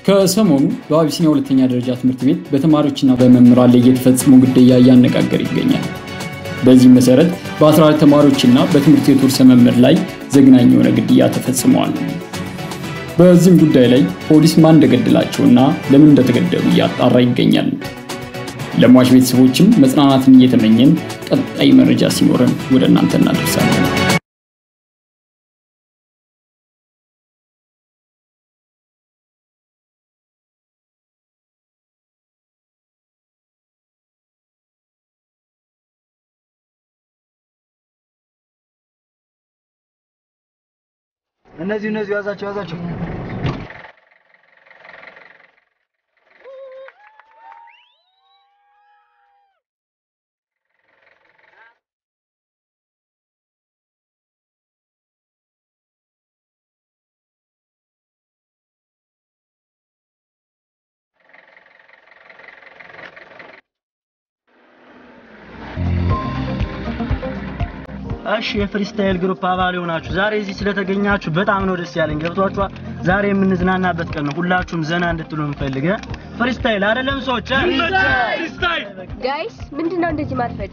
ከሰሞኑ በአቢሲኒያ ሁለተኛ ደረጃ ትምህርት ቤት በተማሪዎችና በመምህራን ላይ እየተፈጸመው ግድያ እያነጋገረ ይገኛል። በዚህም መሰረት በ14 ተማሪዎችና በትምህርት ቤቱ ርዕሰ መምህር ላይ ዘግናኝ የሆነ ግድያ ተፈጽመዋል። በዚህም ጉዳይ ላይ ፖሊስ ማን እንደገደላቸውና ለምን እንደተገደሉ እያጣራ ይገኛል። ለሟች ቤተሰቦችም መጽናናትን እየተመኘን ቀጣይ መረጃ ሲኖረን ወደ እናንተ እናደርሳለን። እነዚህ እነዚህ ያዛቸው ያዛቸው። እሺ የፍሪስታይል ግሩፕ አባል የሆናችሁ ዛሬ እዚህ ስለተገኛችሁ በጣም ነው ደስ ያለኝ። ገብቷችኋል? ዛሬ የምንዝናናበት ቀን ነው። ሁላችሁም ዘና እንድትሉ እንፈልገ ፍሪስታይል አይደለም ሰዎች ጋይስ ምንድነው እንደዚህ ማድረግ?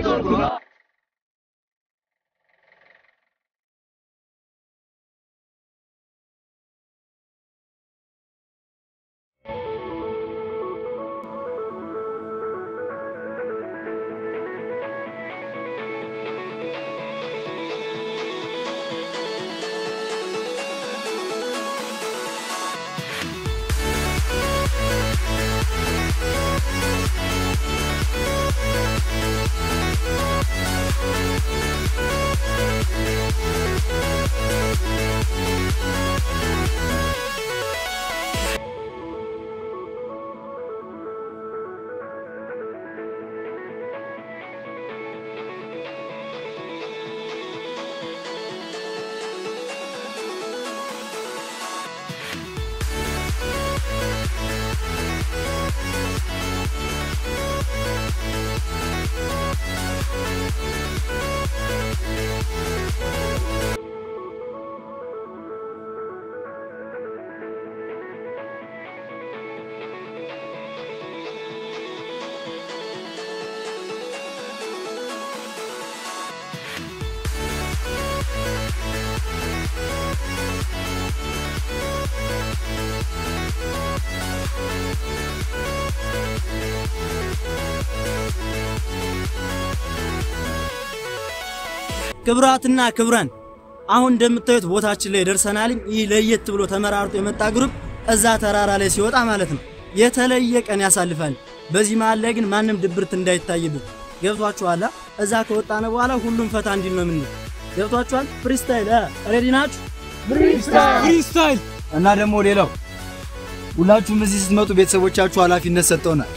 ክብራትና ክብረን አሁን እንደምታዩት ቦታችን ላይ ደርሰናል። ይህ ለየት ብሎ ተመራርጦ የመጣ ግሩፕ እዛ ተራራ ላይ ሲወጣ ማለት ነው የተለየ ቀን ያሳልፋል። በዚህ መሃል ላይ ግን ማንም ድብርት እንዳይታይብን ገብቷችኋል? እዛ ከወጣነ በኋላ ሁሉም ፈታ እንዲል ነው ምን ገብቷችኋል? ፍሪስታይል ሬዲ ናችሁ? ፍሪስታይል እና ደግሞ ሌላው ሁላችሁም እዚህ ስትመጡ ቤተሰቦቻችሁ ኃላፊነት ሰጠውናል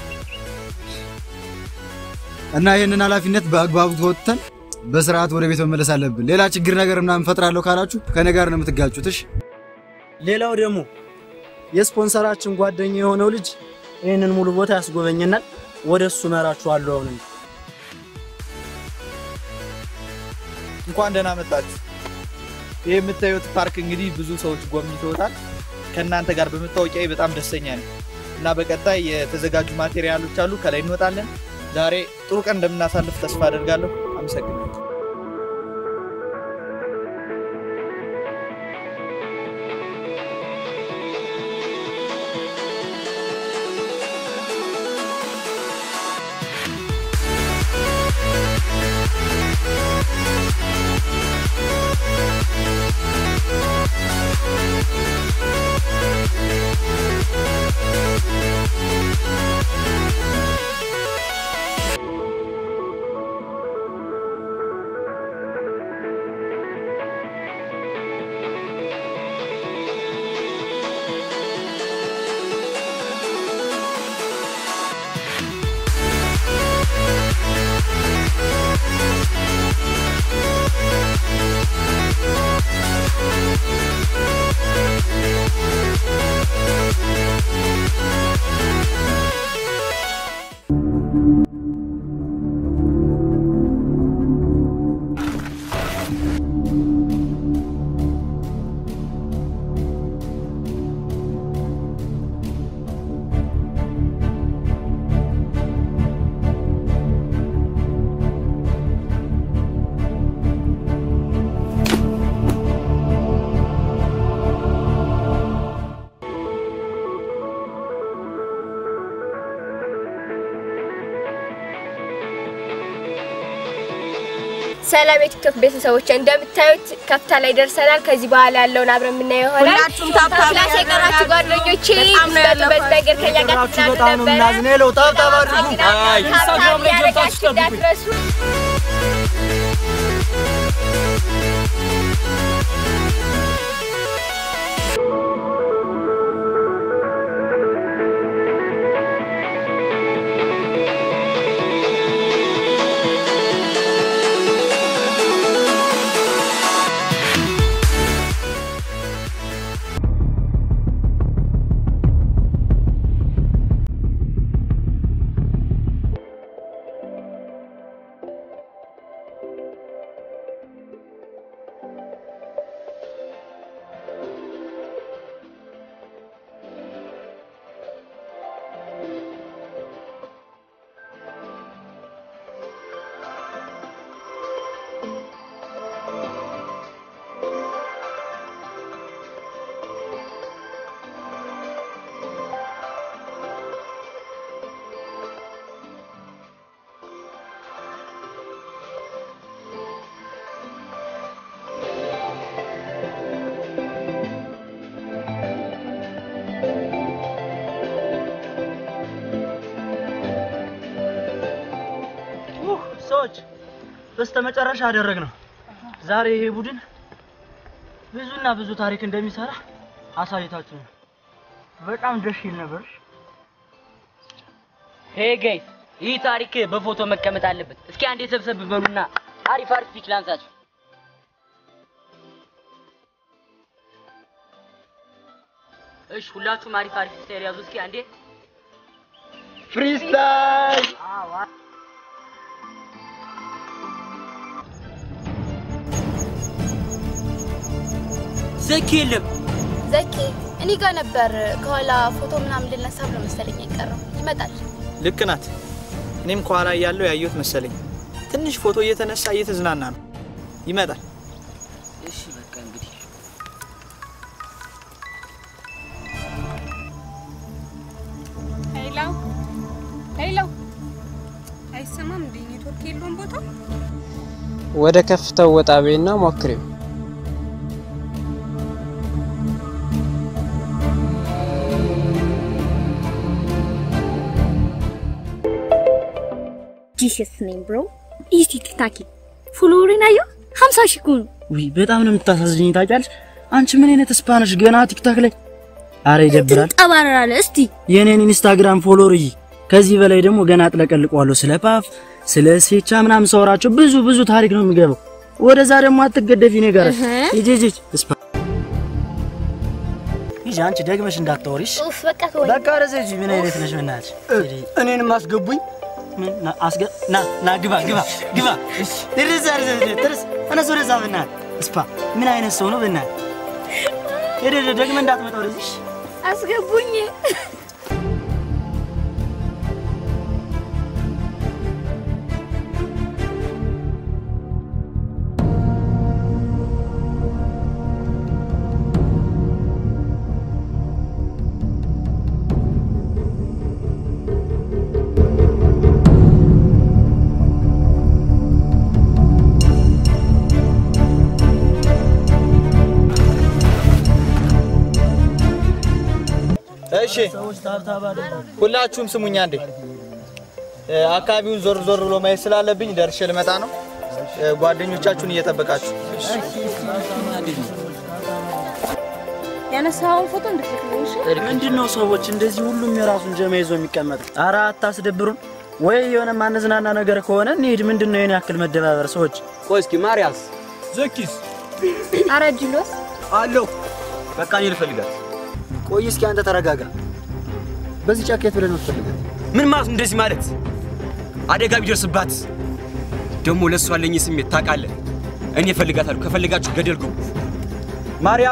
እና ይህንን ኃላፊነት በአግባቡ ተወጥተን በስርዓት ወደ ቤት መመለስ አለብን። ሌላ ችግር ነገር ምናምን ፈጥራለሁ ካላችሁ ከኔ ጋር ነው የምትጋጩት። እሺ። ሌላው ደግሞ የስፖንሰራችን ጓደኛ የሆነው ልጅ ይህንን ሙሉ ቦታ ያስጎበኘናል። ወደ እሱ መራችኋለሁ። አሁን እንኳን ደህና መጣችሁ። ይህ የምታዩት ፓርክ እንግዲህ ብዙ ሰዎች ጎብኝተውታል። ከእናንተ ጋር በመታወቂያ በጣም ደስተኛ ነኝ እና በቀጣይ የተዘጋጁ ማቴሪያሎች አሉ። ከላይ እንወጣለን። ዛሬ ጥሩ ቀን እንደምናሳልፍ ተስፋ አደርጋለሁ። አመሰግናለሁ። ሰላም የቲክቶክ ቤተሰቦች፣ እንደምታዩት ከፍታ ላይ ደርሰናል። ከዚህ በኋላ ያለውን አብረን የምናየው ይሆናል። ሁላችሁም ታብታብ ክላስ የቀራችሁ ጓደኞቼ በጣም ነው በዚህ ነገር ከኛ ጋር ቁጥራችሁ ትዝናኑ በጣም ነው ነበረ። የምናዝነው። ታብታብ አድርጉ። ታብታብ ኢንስታግራም ላይ ገብታችሁ ያደረጋችሁ ጠብቁኝ። እንዳትረሱ። ኡህ፣ ሰዎች በስተመጨረሻ አደረግ ነው። ዛሬ ይሄ ቡድን ብዙና ብዙ ታሪክ እንደሚሰራ አሳይታችሁ ነው። በጣም ደስ ይል ነበር። ሄ ጋይስ ይህ ታሪክ በፎቶ መቀመጥ አለበት። እስኪ አንዴ ሰብሰብ በሉና አሪፍ አሪፍ ፒክ ላንሳችሁ። እሺ ሁላችሁም አሪፍ አሪፍ ስታይል ያዙ። እስኪ አንዴ ፍሪስታይል ዘኪ የለም። ዘኪ እኔ ጋር ነበር። ከኋላ ፎቶ ምናምን ልነሳ ብሎ መሰለኝ የቀረው ይመጣል። ልክ ናት። እኔም ከኋላ እያለሁ ያየሁት መሰለኝ። ትንሽ ፎቶ እየተነሳ እየተዝናና ነው። ይመጣል። እሺ በቃ እንግዲህ ሄሎ ሄሎ፣ አይሰማም እንዴ? ኔትወርክ የለውም ቦታው። ወደ ከፍታው ወጣ በይና ሞክሪው። ጂሰስ ነኝ ብሮ ኢቲ ቲክታኪ ፎሎወሬን አየሁ 50 ሺህ እኮ ነው። ውይ በጣም ነው የምታሳዝኝ። ታውቂያለሽ አንቺ ምን አይነት ስፓነሽ ገና ቲክታክ ላይ አረ ይደብራል። ትንጠባረራለህ። እስቲ የኔን ኢንስታግራም ፎሎወር እይ። ከዚህ በላይ ደግሞ ገና አጥለቀልቀዋለሁ። ስለ ፓፍ ስለ ሴቻ ምናምን ሳወራቸው ብዙ ብዙ ታሪክ ነው የሚገባው። ወደዛ ደግሞ አትገደፊ እኔ ጋር ሂጂ ሂጂ። ስፓ ሂጂ አንቺ ደግመሽ እንዳታወሪሽ። ኡፍ በቃ ተወኝ። በቃ ወደዛ ሂጂ። ምን አይነት ነሽ በእናትሽ? እኔንም አስገቡኝ። ምን ና አስገ ና ና ግባ ግባ ግባ። ድረስ ድረስ ድረስ ተነስ ወደዛ በእናትህ። ስፓ ምን አይነት ሰው ነው በእናትህ? ሄደ ደግመህ እንዳትመጣ ወደዚህ አስገቡኝ። እሺ ሁላችሁም ስሙኝ አንዴ። እ፣ አካባቢውን ዞር ዞር ብሎ ማየት ስላለብኝ ደርሼ ልመጣ ነው። እ፣ ጓደኞቻችሁን እየጠበቃችሁ ያነሳውን ፎቶ እንድትልክልኝ እሺ? ምንድን ነው ሰዎች እንደዚህ ሁሉም የራሱን ጀማ ይዞ የሚቀመጥ? ኧረ አታስደብሩን። ወይ የሆነ ማነዝናና ነገር ከሆነ እንሂድ። ምንድን ነው የኔ ያክል መደባበር? ሰዎች ቆይ እስኪ ማርያስ ዘኪስ አረ ጅሎስ አለሁ። በቃ እኔ ልፈልጋት። ቆይ እስኪ አንተ ተረጋጋ። በዚህ ጫካ የት ብለን ነው የምትፈልጋት? ምን ማለት ነው እንደዚህ ማለት? አደጋ ቢደርስባት ደግሞ ለእሷ ያለኝ ስሜት ታውቃለህ። እኔ እፈልጋታለሁ። ከፈልጋችሁ ገደል ግቡ። ማርያ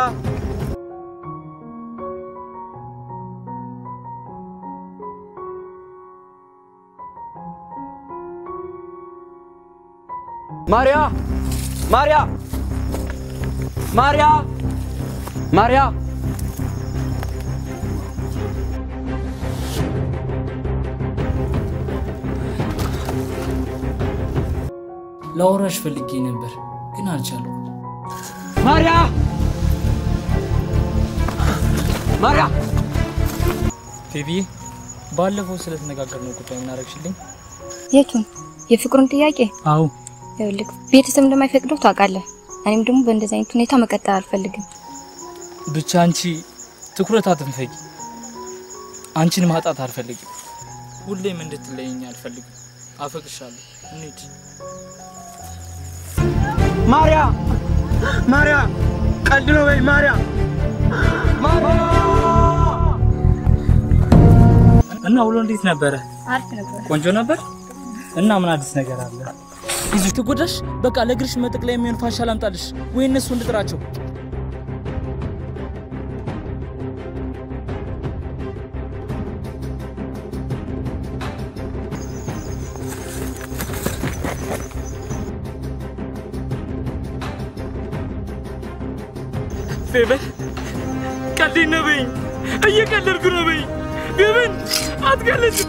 ማርያ ማርያ ማርያ ማርያ ላወራሽ ፈልጌ ነበር ግን አልቻልኩም። ማርያ ማርያ ቤቢዬ ባለፈው ስለተነጋገርነው ጉዳይ ምን አደረግሽልኝ? የቱን? የፍቅሩን ጥያቄ? አዎ ይኸውልህ ቤተሰብ እንደማይፈቅደው ታውቃለህ። እኔም ደግሞ በእንደዚህ አይነት ሁኔታ መቀጠል አልፈልግም። ብቻ አንቺ ትኩረት አትንፈጊ። አንቺን ማጣት አልፈልግም። ሁሌም እንድትለይኝ አልፈልግም። አፈቅርሻለሁ። እንሂድ። ማርያ ማርያ ቀልድ ነው በይ ማርያ እና ውሎ እንዴት ነበረ? አሪፍ ነበር። ቆንጆ ነበር። እና ምን አዲስ ነገር አለ? ይዙ ትጎዳሽ። በቃ ለእግርሽ መጠቅለያ የሚሆን ፋሻ ላምጣልሽ ወይ እነሱ እንድጥራቸው። ቤበን ቀልዴን ነው በይኝ። እየቀለድኩ ነው በይኝ። ቤበን አትቀልጅ።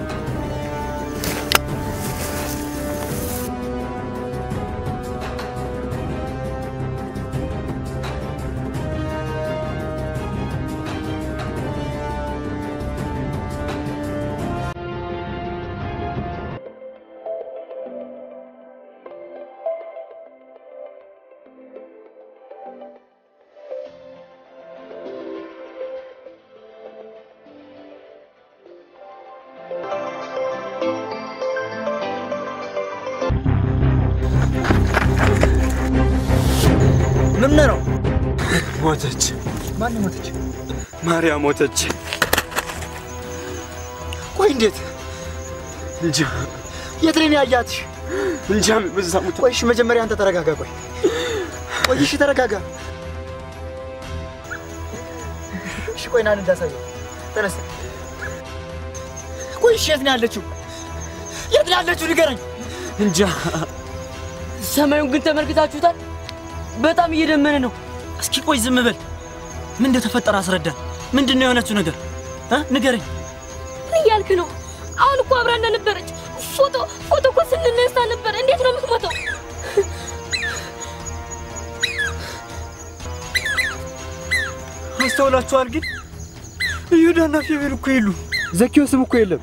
ምን ነው? ሞተች። ማን ሞተች? ማርያ ሞተች። ቆይ እንዴት? እንጃ የት ነው ያያትሽ? እንጃ በዛ ሞተ። ቆይ እሺ፣ መጀመሪያ አንተ ተረጋጋ። ቆይ ቆይ እሺ፣ ተረጋጋ። እሺ፣ ቆይ ናን እንዳሳየው። ተነስ። ቆይ እሺ፣ የት ነው ያለችው? የት ነው ያለችው? ንገረኝ። እንጃ ሰማዩን ግን ተመልክታችሁታል? በጣም እየደመነ ነው። እስኪ ቆይ ዝም በል። ምን እንደተፈጠረ አስረዳን። ምንድን ነው የሆነችው ነገር እ ንገረኝ። ምን እያልክ ነው? አሁን እኮ አብራን ነበረች። ፎቶ ፎቶ እኮ ስንነሳ ነበር። እንዴት ነው የምትሞተው? አስተውላችኋል? ግን ይሁዳና ፌቤል እኮ የሉ፣ ዘኪዮስም እኮ የለም።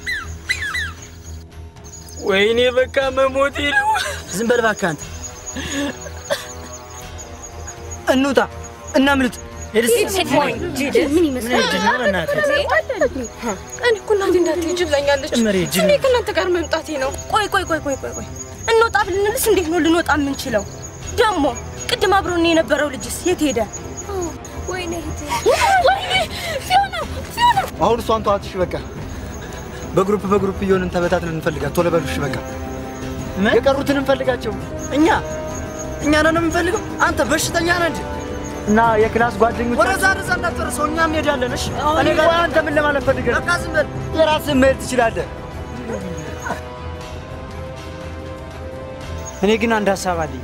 ወይኔ በቃ መሞቴ ነው። ዝም በል እባክህ አንተ። እንውጣ፣ እናምልጥ። ምን ይመስላል? እኔ እኮ እናቴ እንዳትሄጂ ብላኛለች። ጭምሬ ጅል እኔ ከእናንተ ጋር መምጣቴ ነው። ቆይ ቆይ ቆይ ቆይ ቆይ ቆይ እንወጣ ብልንልስ እንዴት ነው ልንወጣ የምንችለው? ደግሞ ቅድም አብሮን የነበረው ልጅስ የት ሄደ? ወይኔ እህቴ፣ ወይኔ ፊዮና ፊዮና አሁን እሷን ተዋትሽ። በቃ በግሩፕ በግሩፕ እየሆንን ተበታትነን እንፈልጋት። ቶሎ በሉሽ። በቃ የቀሩትን እንፈልጋቸው። እኛ እኛ ነን የምንፈልገው። አንተ በሽተኛ ነህ እንጂ እና የክላስ ጓደኞች ወደዛ ወደዛ እንዳትደርሰው፣ እኛም እንሄዳለን። እሺ እኔ ጋር አንተ ምን ለማለት ፈልገህ ነው? በቃ ዝም በል። የራስህን መሄድ ትችላለህ። እኔ ግን አንድ ሀሳብ አለኝ።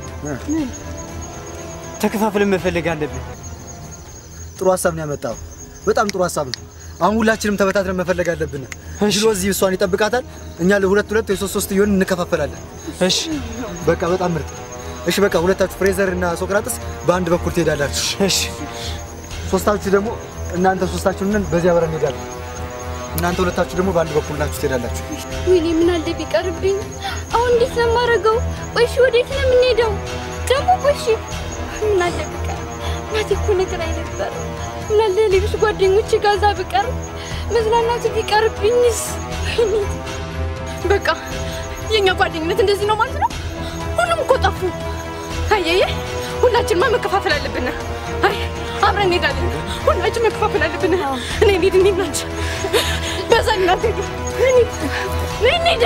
ተከፋፍለን መፈለግ አለብን። ጥሩ ሀሳብ ነው ያመጣው። በጣም ጥሩ ሀሳብ ነው። አሁን ሁላችንም ተበታትነን መፈለግ አለብን። ጅሎ እዚህ እሷን ይጠብቃታል፣ እኛ ለሁለት ሁለት ወይ ሶስት ሶስት እየሆንን እንከፋፈላለን። እሺ በቃ በጣም ምርጥ። እሺ በቃ ሁለታችሁ ፍሬዘር እና ሶቅራጥስ በአንድ በኩል ትሄዳላችሁ። እሺ ሶስታችሁ ደግሞ እናንተ ሶስታችሁንን በዚያ አብረን እንሄዳለን። እናንተ ሁለታችሁ ደግሞ በአንድ በኩል ናችሁ ትሄዳላችሁ። ወይኔ ምን አለ ቢቀርብኝ። አሁን እንዴት ነው የማደርገው? ቆይ እሺ፣ ወዴት ነው የምንሄደው? ደግሞ ቆይ እሺ፣ ምን አለ ቢቀር እናቴ እኮ ነግራኝ ነበር። ምን አለ ሌሎች ጓደኞቼ ጋር እዛ ብቀር መዝናናቱ ቢቀርብኝስ? ወይኔ በቃ የእኛ ጓደኝነት እንደዚህ ነው ማለት ነው። ሁሉም እኮ ጠፉ። አየየ ሁላችንማ መከፋፈል አለብን። አይ አብረን እንሄዳለን። ሁላችን መከፋፈል አለብን። እኔ እንሂድ፣ እኔ ናቸው በዛ እናት ሄዱ እንሂድ።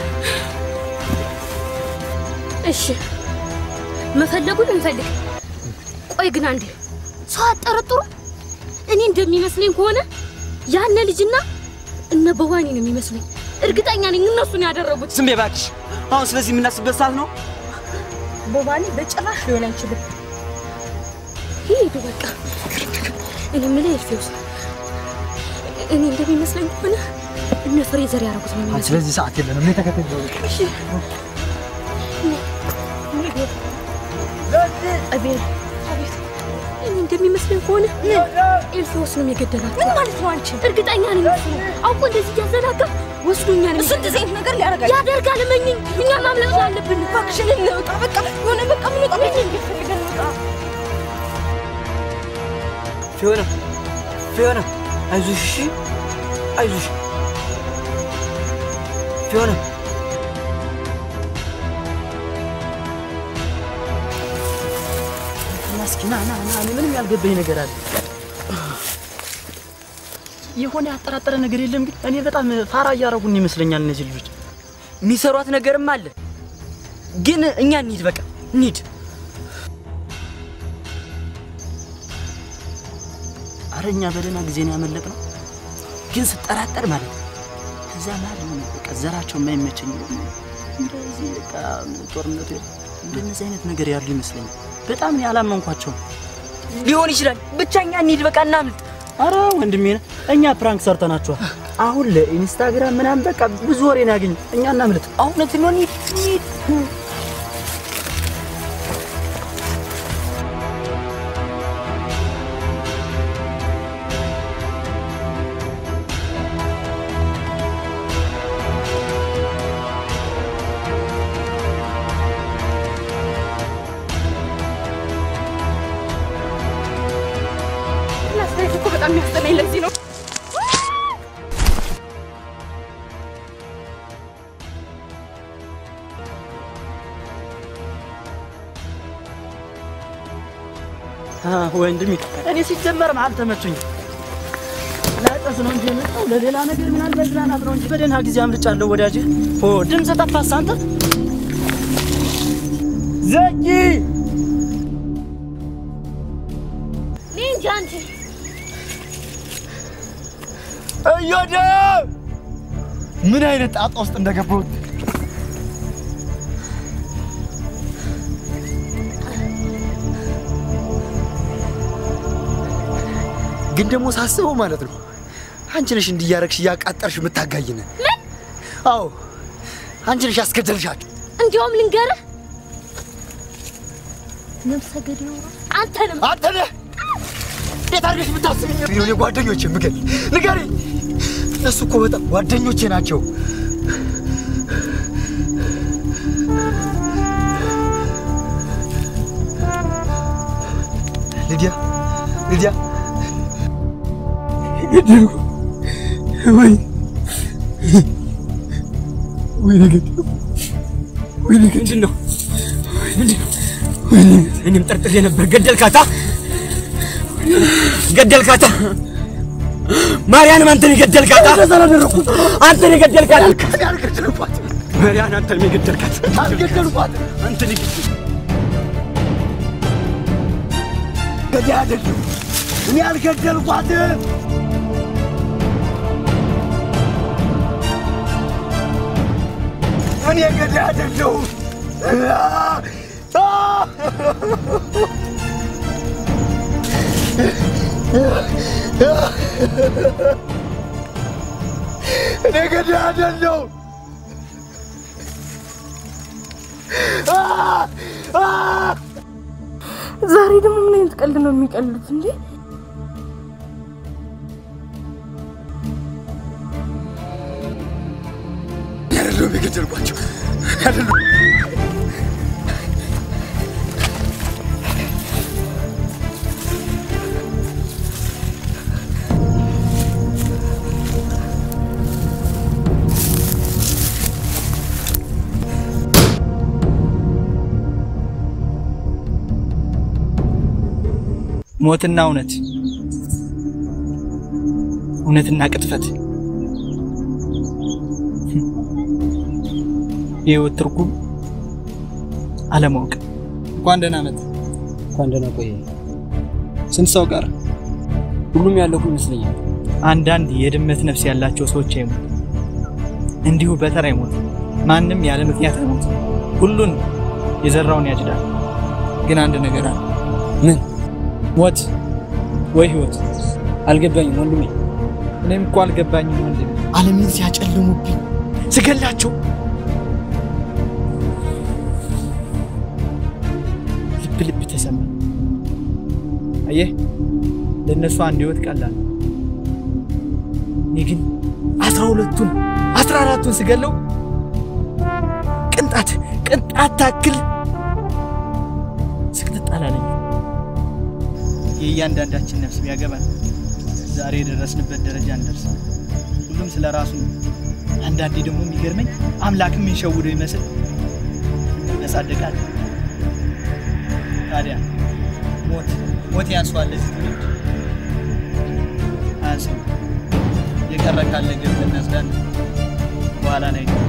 እሺ መፈለጉን እንፈልግ። ቆይ ግን አንዴ ሰው አጠረጥሩ። እኔ እንደሚመስለኝ ከሆነ ያነ ልጅና እነ በዋኒ ነው የሚመስሉኝ። እርግጠኛ ነኝ እነሱን ያደረጉት። ዝም በይ እባክሽ። አሁን ስለዚህ የምናስብበት ሰዓት ነው። ቦባኒ በጭራሽ ሊሆን አይችልም። ሂዱ በቃ። እኔ የምልህ ኤልፌውስ፣ እኔ እንደሚመስለኝ ከሆነ እነ ፍሬዘር ያደረጉት ነው የሚመስለኝ። ስለዚህ ሰዓት የለንም። እኔ ተከተል እሺ አቤል እኔ እንደሚመስለኝ ከሆነ ኤልፊዎስ ነው የገደላት። ምን ማለት ነው አንቺ? እርግጠኛ ነኝ እሱ ነው። አውቆ እንደዚህ እያዘናጋ ወስዶኛል። እሱ እንደዚህ አይነት ነገር ሊያደርጋል ያደርጋል። እመኝኝ፣ እኛ ማምለጥ አለብን። እባክሽን እንውጣ። በቃ የሆነ በቃ ምንወጣ ቤት የሚፈልገን እንውጣ። ፊዮና ፊዮና፣ አይዞሽ እሺ፣ አይዞሽ ፊዮና። እስኪ ና ና ና፣ እኔ ምንም ያልገባኝ ነገር አለ። የሆነ ያጠራጠረ ነገር የለም ግን እኔ በጣም ፋራ እያደረጉን ይመስለኛል እነዚህ ልጆች። የሚሰሯት ነገርም አለ፣ ግን እኛ እንሂድ፣ በቃ እንሂድ። አረ እኛ በደህና ጊዜ ነው ያመለጥነው፣ ግን ስጠራጠር ማለት ነው ከዛ መሀል የሆነ በቃ ዘራቸው የማይመቸኝ እንደዚህ በቃ ጦርነቱ እንደነዚህ አይነት ነገር ያሉ ይመስለኛል። በጣም ነው ያላመንኳቸው። ሊሆን ይችላል፣ ብቻ እኛ እንሂድ፣ በቃ እናምልጥ። አረ ወንድሜ ነህ፣ እኛ ፕራንክ ሰርተናቸዋል። አሁን ለኢንስታግራም ምናምን በቃ ብዙ ወሬ ነው ያገኙ። እኛ እናምልጥ። እውነት ነው፣ እንሂድ እንሂድ። ላስተያየት እኮ በጣም የሚያስጠላኝ ለዚህ ነው። ወንድሜ እኔ ሲጀመርም አልተመቹኝም። ላጠስ ነው እንጂ የመጣው ለሌላ ነገር ምናምን መዝናናት ነው እንጂ በደህና ጊዜ አምልጫለሁ ወዳጅ። ኦ ድምፅ ጠፋስ አንተ ዘጊ እኔ እንጃ አንቺ እዮዳ ምን አይነት ጣጣ ውስጥ እንደገባሁት ግን ደግሞ ሳስበው ማለት ነው አንቺ ነሽ እንዲያረግሽ እያቃጠርሽ የምታጋይነ። አዎ አንቺ ነሽ ያስገደልሻቸው። እንዲያውም ልንገርህ ነፍሰ ገዳዩ አንተ ነህ። አንተ ነህ እንዴት አድርገሽ የምታስብኝ ነው? ጓደኞቼ ምገል ንገሪኝ። እነሱ እኮ በጣም ጓደኞቼ ናቸው። ሊዲያ ሊዲያ ገደልኩ ወይ ወይ ገደልኩ ወይ ምንድን ነው እኔም ጠርጥሬ ነበር። ገደልካታ ገደልካታ ማርያንም አንተን የገደልካታ አንተን የገደልካት አልገደልኳት ማርያን አንተን የገደልካት አልገደልኳት አንተን የገደል ገዳይ አይደለም እኔ አልገደልኳትም እኔ ገዳይ አይደለሁም እኔ ገዳይ አይደለሁም ዛሬ ደግሞ ምን አይነት ቀልድ ነው የሚቀልዱት እንዴ? አይደለሁም የገደልኳቸው አይደለሁም ሞትና እውነት፣ እውነትና ቅጥፈት የህይወት ትርጉም አለማወቅ። እንኳን ደህና መጣ። እንኳን ደህና ቆየ። ስንት ሰው ቀረ? ሁሉም ያለቁ ይመስለኛል። አንዳንድ የድመት ነፍስ ያላቸው ሰዎች አይሞቱ፣ እንዲሁ በተራ አይሞቱ። ማንም ያለ ምክንያት አይሞቱ። ሁሉን የዘራውን ያጭዳል። ግን አንድ ነገር አለ። ምን? ሞት ወይ ህይወት? አልገባኝም ወንድሜ። እኔም እኮ አልገባኝም ወንድሜ። ዓለምን ሲያጨልሙብኝ ስገላቸው ልብ ልብ ተሰማ። አየህ ለእነሱ አንድ ህይወት ቀላል ነው። እኔ ግን አስራ ሁለቱን አስራ አራቱን ስገለው ቅንጣት ቅንጣት ታክል ስቅጥጥ አላለኝ። የእያንዳንዳችን ነፍስ ቢያገባን ዛሬ የደረስንበት ደረጃ እንደርስ። ሁሉም ስለ ራሱ ነው። አንዳንዴ ደግሞ የሚገርመኝ አምላክም የሚሸውደው ይመስል ያሳድጋል። ታዲያ ሞት ሞት ያንሷል ለዚህ ትውልድ አያንስም። የቀረ ካለ ገብተን እናስዳለን በኋላ ላይ ነው።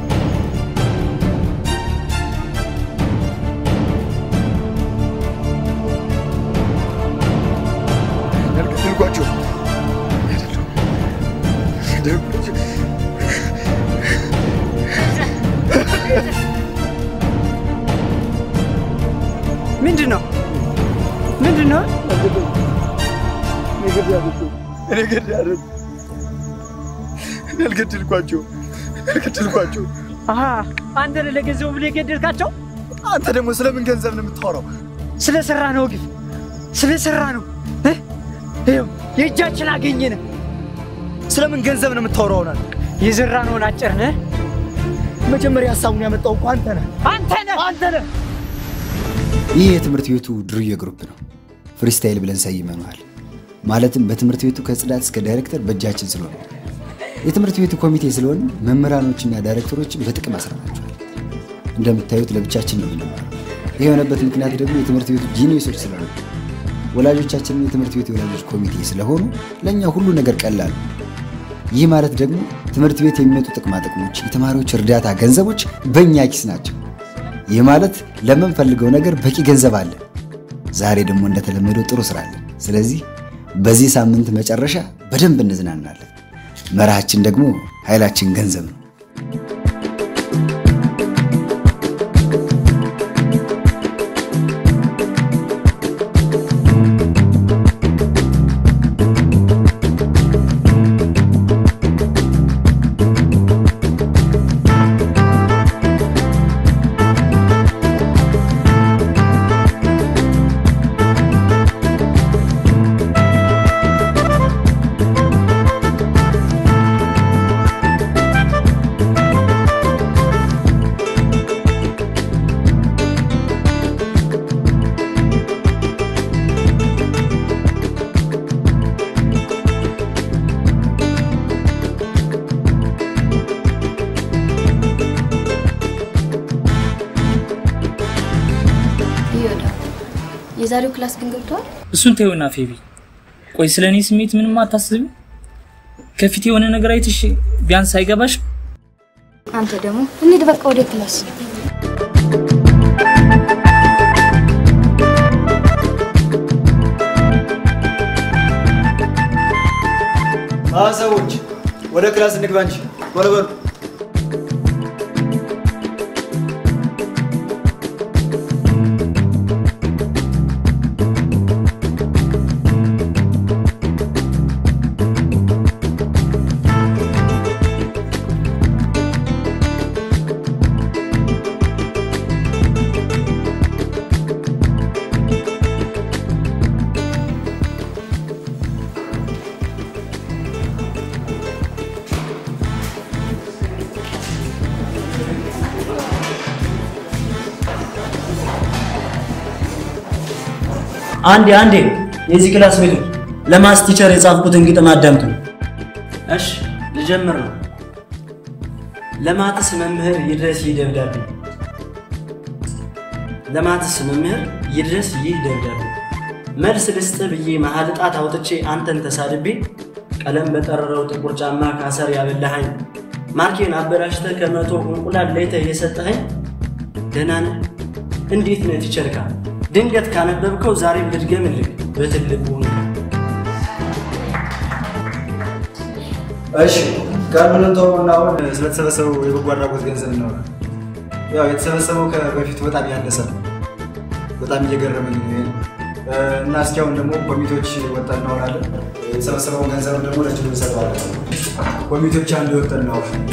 ያልገደልኳቸው ምንድን ነው ምንድን ነው? እኔ ገድያለሁ። እኔ አልገደልኳቸው አልገደልኳቸው። አሀ አንተ ነህ ለገንዘቡ ብለህ የገደልካቸው? አንተ ደግሞ ስለምን ገንዘብ ነው የምታወራው? ስለ ሰራ ነው ግፍ፣ ስለ ሰራ ነው። እ? ይኸው የእጃችን አገኘን። ስለምን ገንዘብ ነው የምታወራው? ናት የዘራነውን አጨርነህ። መጀመሪያ ሀሳቡን ያመጣው እኮ አንተ ነህ። አንተ ነህ አንተ ነህ። ይህ የትምህርት ቤቱ ድርየ ግሩፕ ነው። ፍሪስታይል ብለን ሰይመነዋል። ማለትም በትምህርት ቤቱ ከጽዳት እስከ ዳይሬክተር በእጃችን ስለሆነ የትምህርት ቤቱ ኮሚቴ ስለሆነ መምህራኖችና ዳይሬክተሮችን በጥቅም አስረናቸዋል። እንደምታዩት ለብቻችን ነው የምንማረው። ይህ የሆነበት ምክንያት ደግሞ የትምህርት ቤቱ ጂኒሶች ስለሆነ ወላጆቻችንም የትምህርት ቤቱ የወላጆች ኮሚቴ ስለሆኑ ለእኛ ሁሉ ነገር ቀላል ነው። ይህ ማለት ደግሞ ትምህርት ቤት የሚመጡ ጥቅማ ጥቅሞች፣ የተማሪዎች እርዳታ ገንዘቦች በእኛ ኪስ ናቸው። ይህ ማለት ለምንፈልገው ነገር በቂ ገንዘብ አለ። ዛሬ ደግሞ እንደተለመደው ጥሩ ስራ አለን። ስለዚህ በዚህ ሳምንት መጨረሻ በደንብ እንዝናናለን። መርሃችን ደግሞ ኃይላችን ገንዘብ ነው። ይወዳ የዛሬው ክላስ ግን ገብቷል። እሱን ተይውና ፌቢ፣ ቆይ ስለ እኔ ስሜት ምንም አታስብም? ከፊት የሆነ ነገር አይተሽ ቢያንስ አይገባሽ? አንተ ደግሞ እንሂድ በቃ ወደ ክላስ። ሰዎች ወደ ክላስ እንግባ እንጂ ቶሎ በሉ። አንዴ አንዴ የዚህ ክላስ ቤቶች ለማስ ቲቸር የጻፍኩትን ግጥም አዳምጡ። እሺ ልጀምር ነው። ለማትስ መምህር ይድረስ ይህ ደብዳቤ፣ ለማትስ መምህር ይድረስ ይህ ደብዳቤ። መልስ ልስጥ ብዬ መሀል ጣት አውጥቼ አንተን ተሳድቤ ቀለም በጠረረው ጥቁር ጫማ ካሰር ያበላሃኝ ማርኬን አበላሽተ ከመቶ እንቁላል ለይተህ የሰጠኸኝ ደህና ነህ? እንዴት ነህ ቲቸርካ? ድንገት ካነበብከው ዛሬም ልድገምልህ በትልቁ እሺ ቀድመን ተውና አሁን ስለተሰበሰበው የበጎ አድራጎት ገንዘብ እናወራ። ያው የተሰበሰበው ከበፊቱ በጣም ያነሰ ነው። በጣም እየገረመኝ ነው ይሄ እና እስኪ አሁን ደግሞ ኮሚቴዎች ወጣን እናወራለን። የተሰበሰበውን ገንዘብ ደግሞ ለችሉ እንሰጠዋለን። ኮሚቴዎች አንድ ወጥተን እናወራለን።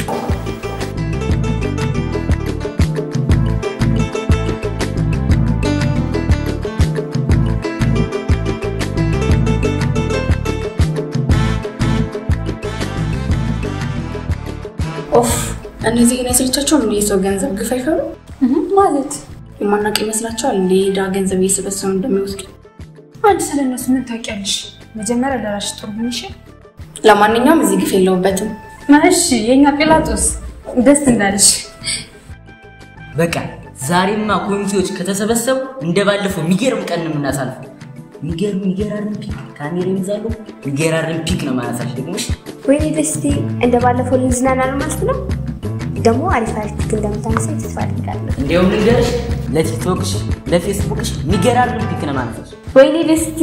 እነዚህ ግን አይሰለቻቸውም እንደ የሰው ገንዘብ ግፍ አይፈሩ ማለት የማናውቅ ይመስላቸዋል እንደ ዳ ገንዘብ እየሰበሰቡ እንደሚወስዱ አንድ ስለ እነሱ ምን ታውቂያለሽ? መጀመሪያ ለራስሽ ጥሩ ሁንሽ። ለማንኛውም እዚህ ግፍ የለውበትም እሺ፣ የእኛ ጲላጦስ ደስ እንዳለሽ። በቃ ዛሬማ ኮሚቴዎች ከተሰበሰቡ እንደ ባለፈው የሚገርም ቀን ነው የምናሳልፈው። የሚገርም የሚገራርም ፒክ ካሜራ ይዛሉ። የሚገራርም ፒክ ነው ማነሳሽ ደግሞሽ ወይኔ ደስቴ እንደ ባለፈው ልንዝናና ነው ማለት ነው። ደግሞ አሪፍ አሪፍ ፒክ እንደምታነሳኝ ተስፋ አድርጋለሁ። እንዲያውም ልንገርሽ፣ ለቲክቶክሽ ለፌስቡክሽ የሚገራርም ፒክ ነው ማነሳሽ። ወይኔ ደስቴ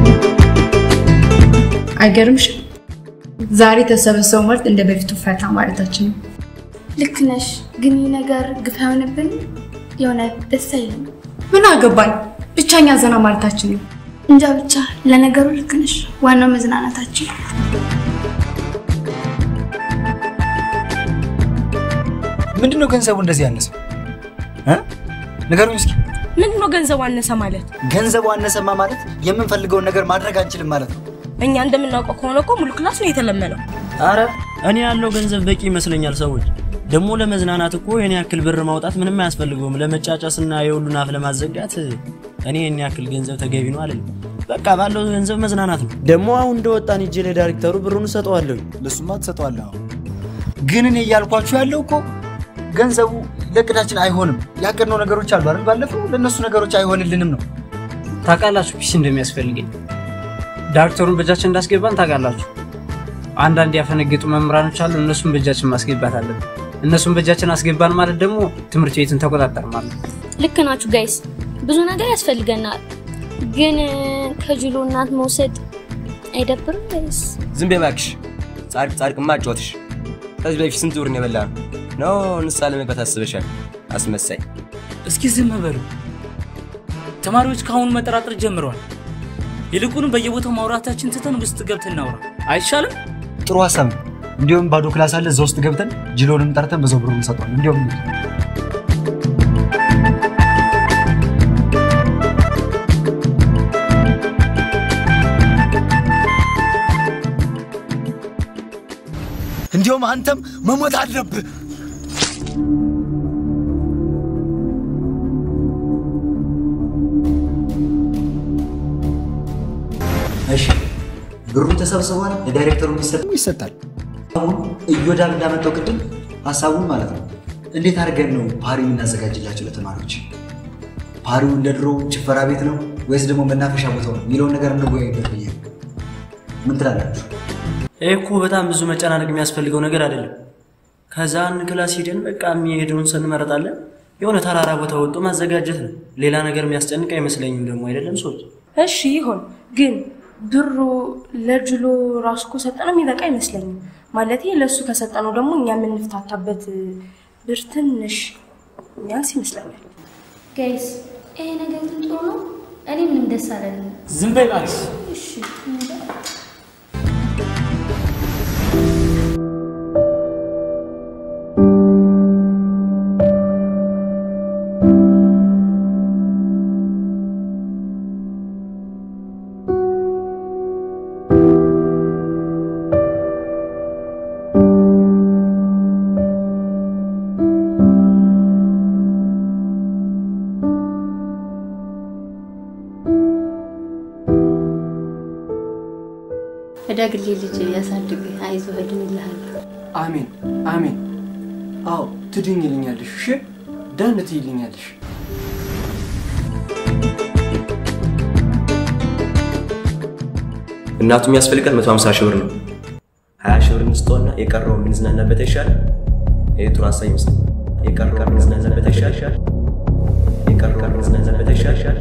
አይገርምሽም? ዛሬ የተሰበሰበው ማለት እንደ በፊቱ ፈታ ማለታችን ነው። ልክ ነሽ፣ ግን ይህ ነገር ግፍ አይሆንብን? የሆነ ደስ አይልም። ምን አገባን? ብቻኛ ዘና ማለታችን ነው። እንጃ ብቻ። ለነገሩ ልክ ነሽ፣ ዋናው መዝናናታችን። ምንድነው ገንዘቡ እንደዚህ ያነሰው? እ? ንገሩኝ እስኪ። ምንድነው ገንዘቡ አነሰ ማለት? ገንዘቡ አነሰማ ማለት የምንፈልገውን ነገር ማድረግ አንችልም ማለት ነው። እኛ እንደምናውቀው ከሆነ እኮ ሙሉ ክላስ ነው የተለመነው። አረ እኔ ያለው ገንዘብ በቂ ይመስለኛል። ሰዎች ደግሞ ለመዝናናት እኮ የኔ ያክል ብር ማውጣት ምንም አያስፈልገውም። ለመጫጫስና የሁሉን አፍ ለማዘጋት እኔ የኔ ያክል ገንዘብ ተገቢ ነው አለኝ። በቃ ባለው ገንዘብ መዝናናት ነው። ደግሞ አሁን እንደወጣን ሂጄ ለዳይሬክተሩ ብሩን እሰጠዋለሁ። ለሱማ ትሰጠዋለህ። አዎ። ግን እኔ እያልኳችሁ ያለው እኮ ገንዘቡ ለእቅዳችን አይሆንም። ያቀድነው ነገሮች አሉ አይደል? ባለፈው ለእነሱ ነገሮች አይሆንልንም ነው። ታውቃላችሁ ፒስ እንደሚያስፈልገኝ ዳይሬክተሩን በእጃችን እንዳስገባን ታውቃላችሁ። አንዳንድ ያፈነገጡ መምህራኖች አሉ። እነሱን በእጃችን ማስገባት አለብን። እነሱን በእጃችን አስገባን ማለት ደግሞ ትምህርት ቤትን ተቆጣጠር ማለት ነው። ልክ ናችሁ ጋይስ፣ ብዙ ነገር ያስፈልገናል። ግን ከጅሎ እናት መውሰድ አይደብርም ጋይስ? ዝም በይ እባክሽ። ጻድቅ ጻድቅማ አጫወትሽ። ከዚህ በፊት ስንት ብር ነው የበላነው? ነው ንስሓ ለመግባት አስበሻል? አስመሳይ። እስኪ ዝም በሉ። ተማሪዎች ከአሁኑ መጠራጠር ጀምረዋል። ይልቁንም በየቦታው ማውራታችን ትተን ውስጥ ገብተን እናውራ አይሻልም? ጥሩ ሀሳብ ነው። እንዲሁም ባዶ ክላስ አለ፣ እዛ ውስጥ ገብተን ጅሎንም ጠርተን በዛው ብሩን እንሰጠዋለን። እንዲሁም እንዲሁም አንተም መሞት አለብህ። እሺ ብሩ ተሰብስቧል። ለዳይሬክተሩ የሚሰጥ ይሰጣል። አሁን እዮዳብ እንዳመጣው ቅድም ሀሳቡን ማለት ነው እንዴት አድርገን ነው ፓሪ የምናዘጋጅላቸው ለተማሪዎች? ፓሪው እንደ ድሮ ጭፈራ ቤት ነው ወይስ ደግሞ መናፈሻ ቦታው ነው የሚለውን ነገር እንወያይበት ብዬ ነው። ምን ትላላችሁ? ይህ እኮ በጣም ብዙ መጨናነቅ የሚያስፈልገው ነገር አይደለም። ከዛ አንድ ክላስ ሄደን በቃ የሚሄደውን ሰው እንመረጣለን። የሆነ ተራራ ቦታ ወጥቶ ማዘጋጀት ነው። ሌላ ነገር የሚያስጨንቅ አይመስለኝም ደግሞ አይደለም ሰዎች እሺ ይሁን፣ ግን ብሩ ለጅሎ ራሱ እኮ ሰጠነው የሚበቃ አይመስለኝም። ማለቴ ለእሱ ከሰጠነው ደግሞ እኛ የምንፍታታበት ብር ትንሽ ሚያንስ ይመስለኛል። ጋይስ ይሄ ነገር ግን ጥሩ ነው። እኔ ምንም ደስ አላለኝም። ዝም በይ እባክሽ። እሺ እዳግሌ ልጅ ያሳድግ፣ አይዞህ እድንልሃለሁ። አሜን አሜን። አዎ ትድኝልኛለሽ። እሺ ዳን ትይልኛለሽ። እናቱ የሚያስፈልጋት 150 ሺህ ብር ነው። 20 ሺህ ብር እንስጠውና የቀረው የምንዝናናበት ይሻል። ይሄ ጥሩ ሀሳብ ይመስላል። የቀረው የምንዝናናበት ይሻል። የቀረው የምንዝናናበት ይሻል።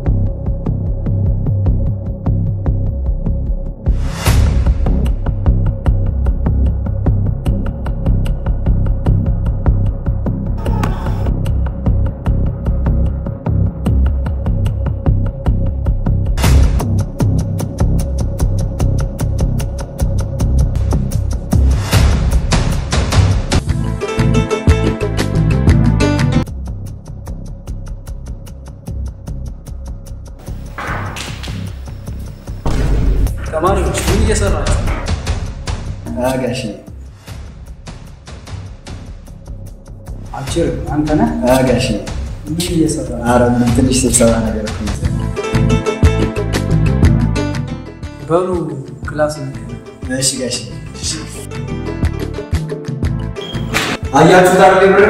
ተማሪዎች ምን እየሰራችሁ? ጋሽ ችር አንተ ነህ? ጋሽ ምን እየሰራ ነው? ኧረ ምን ትንሽ ስብሰባ ነገር እኮ ነው። በሉ ክላስ ነው። እሺ ጋሽ አያችሁት አይደል ብር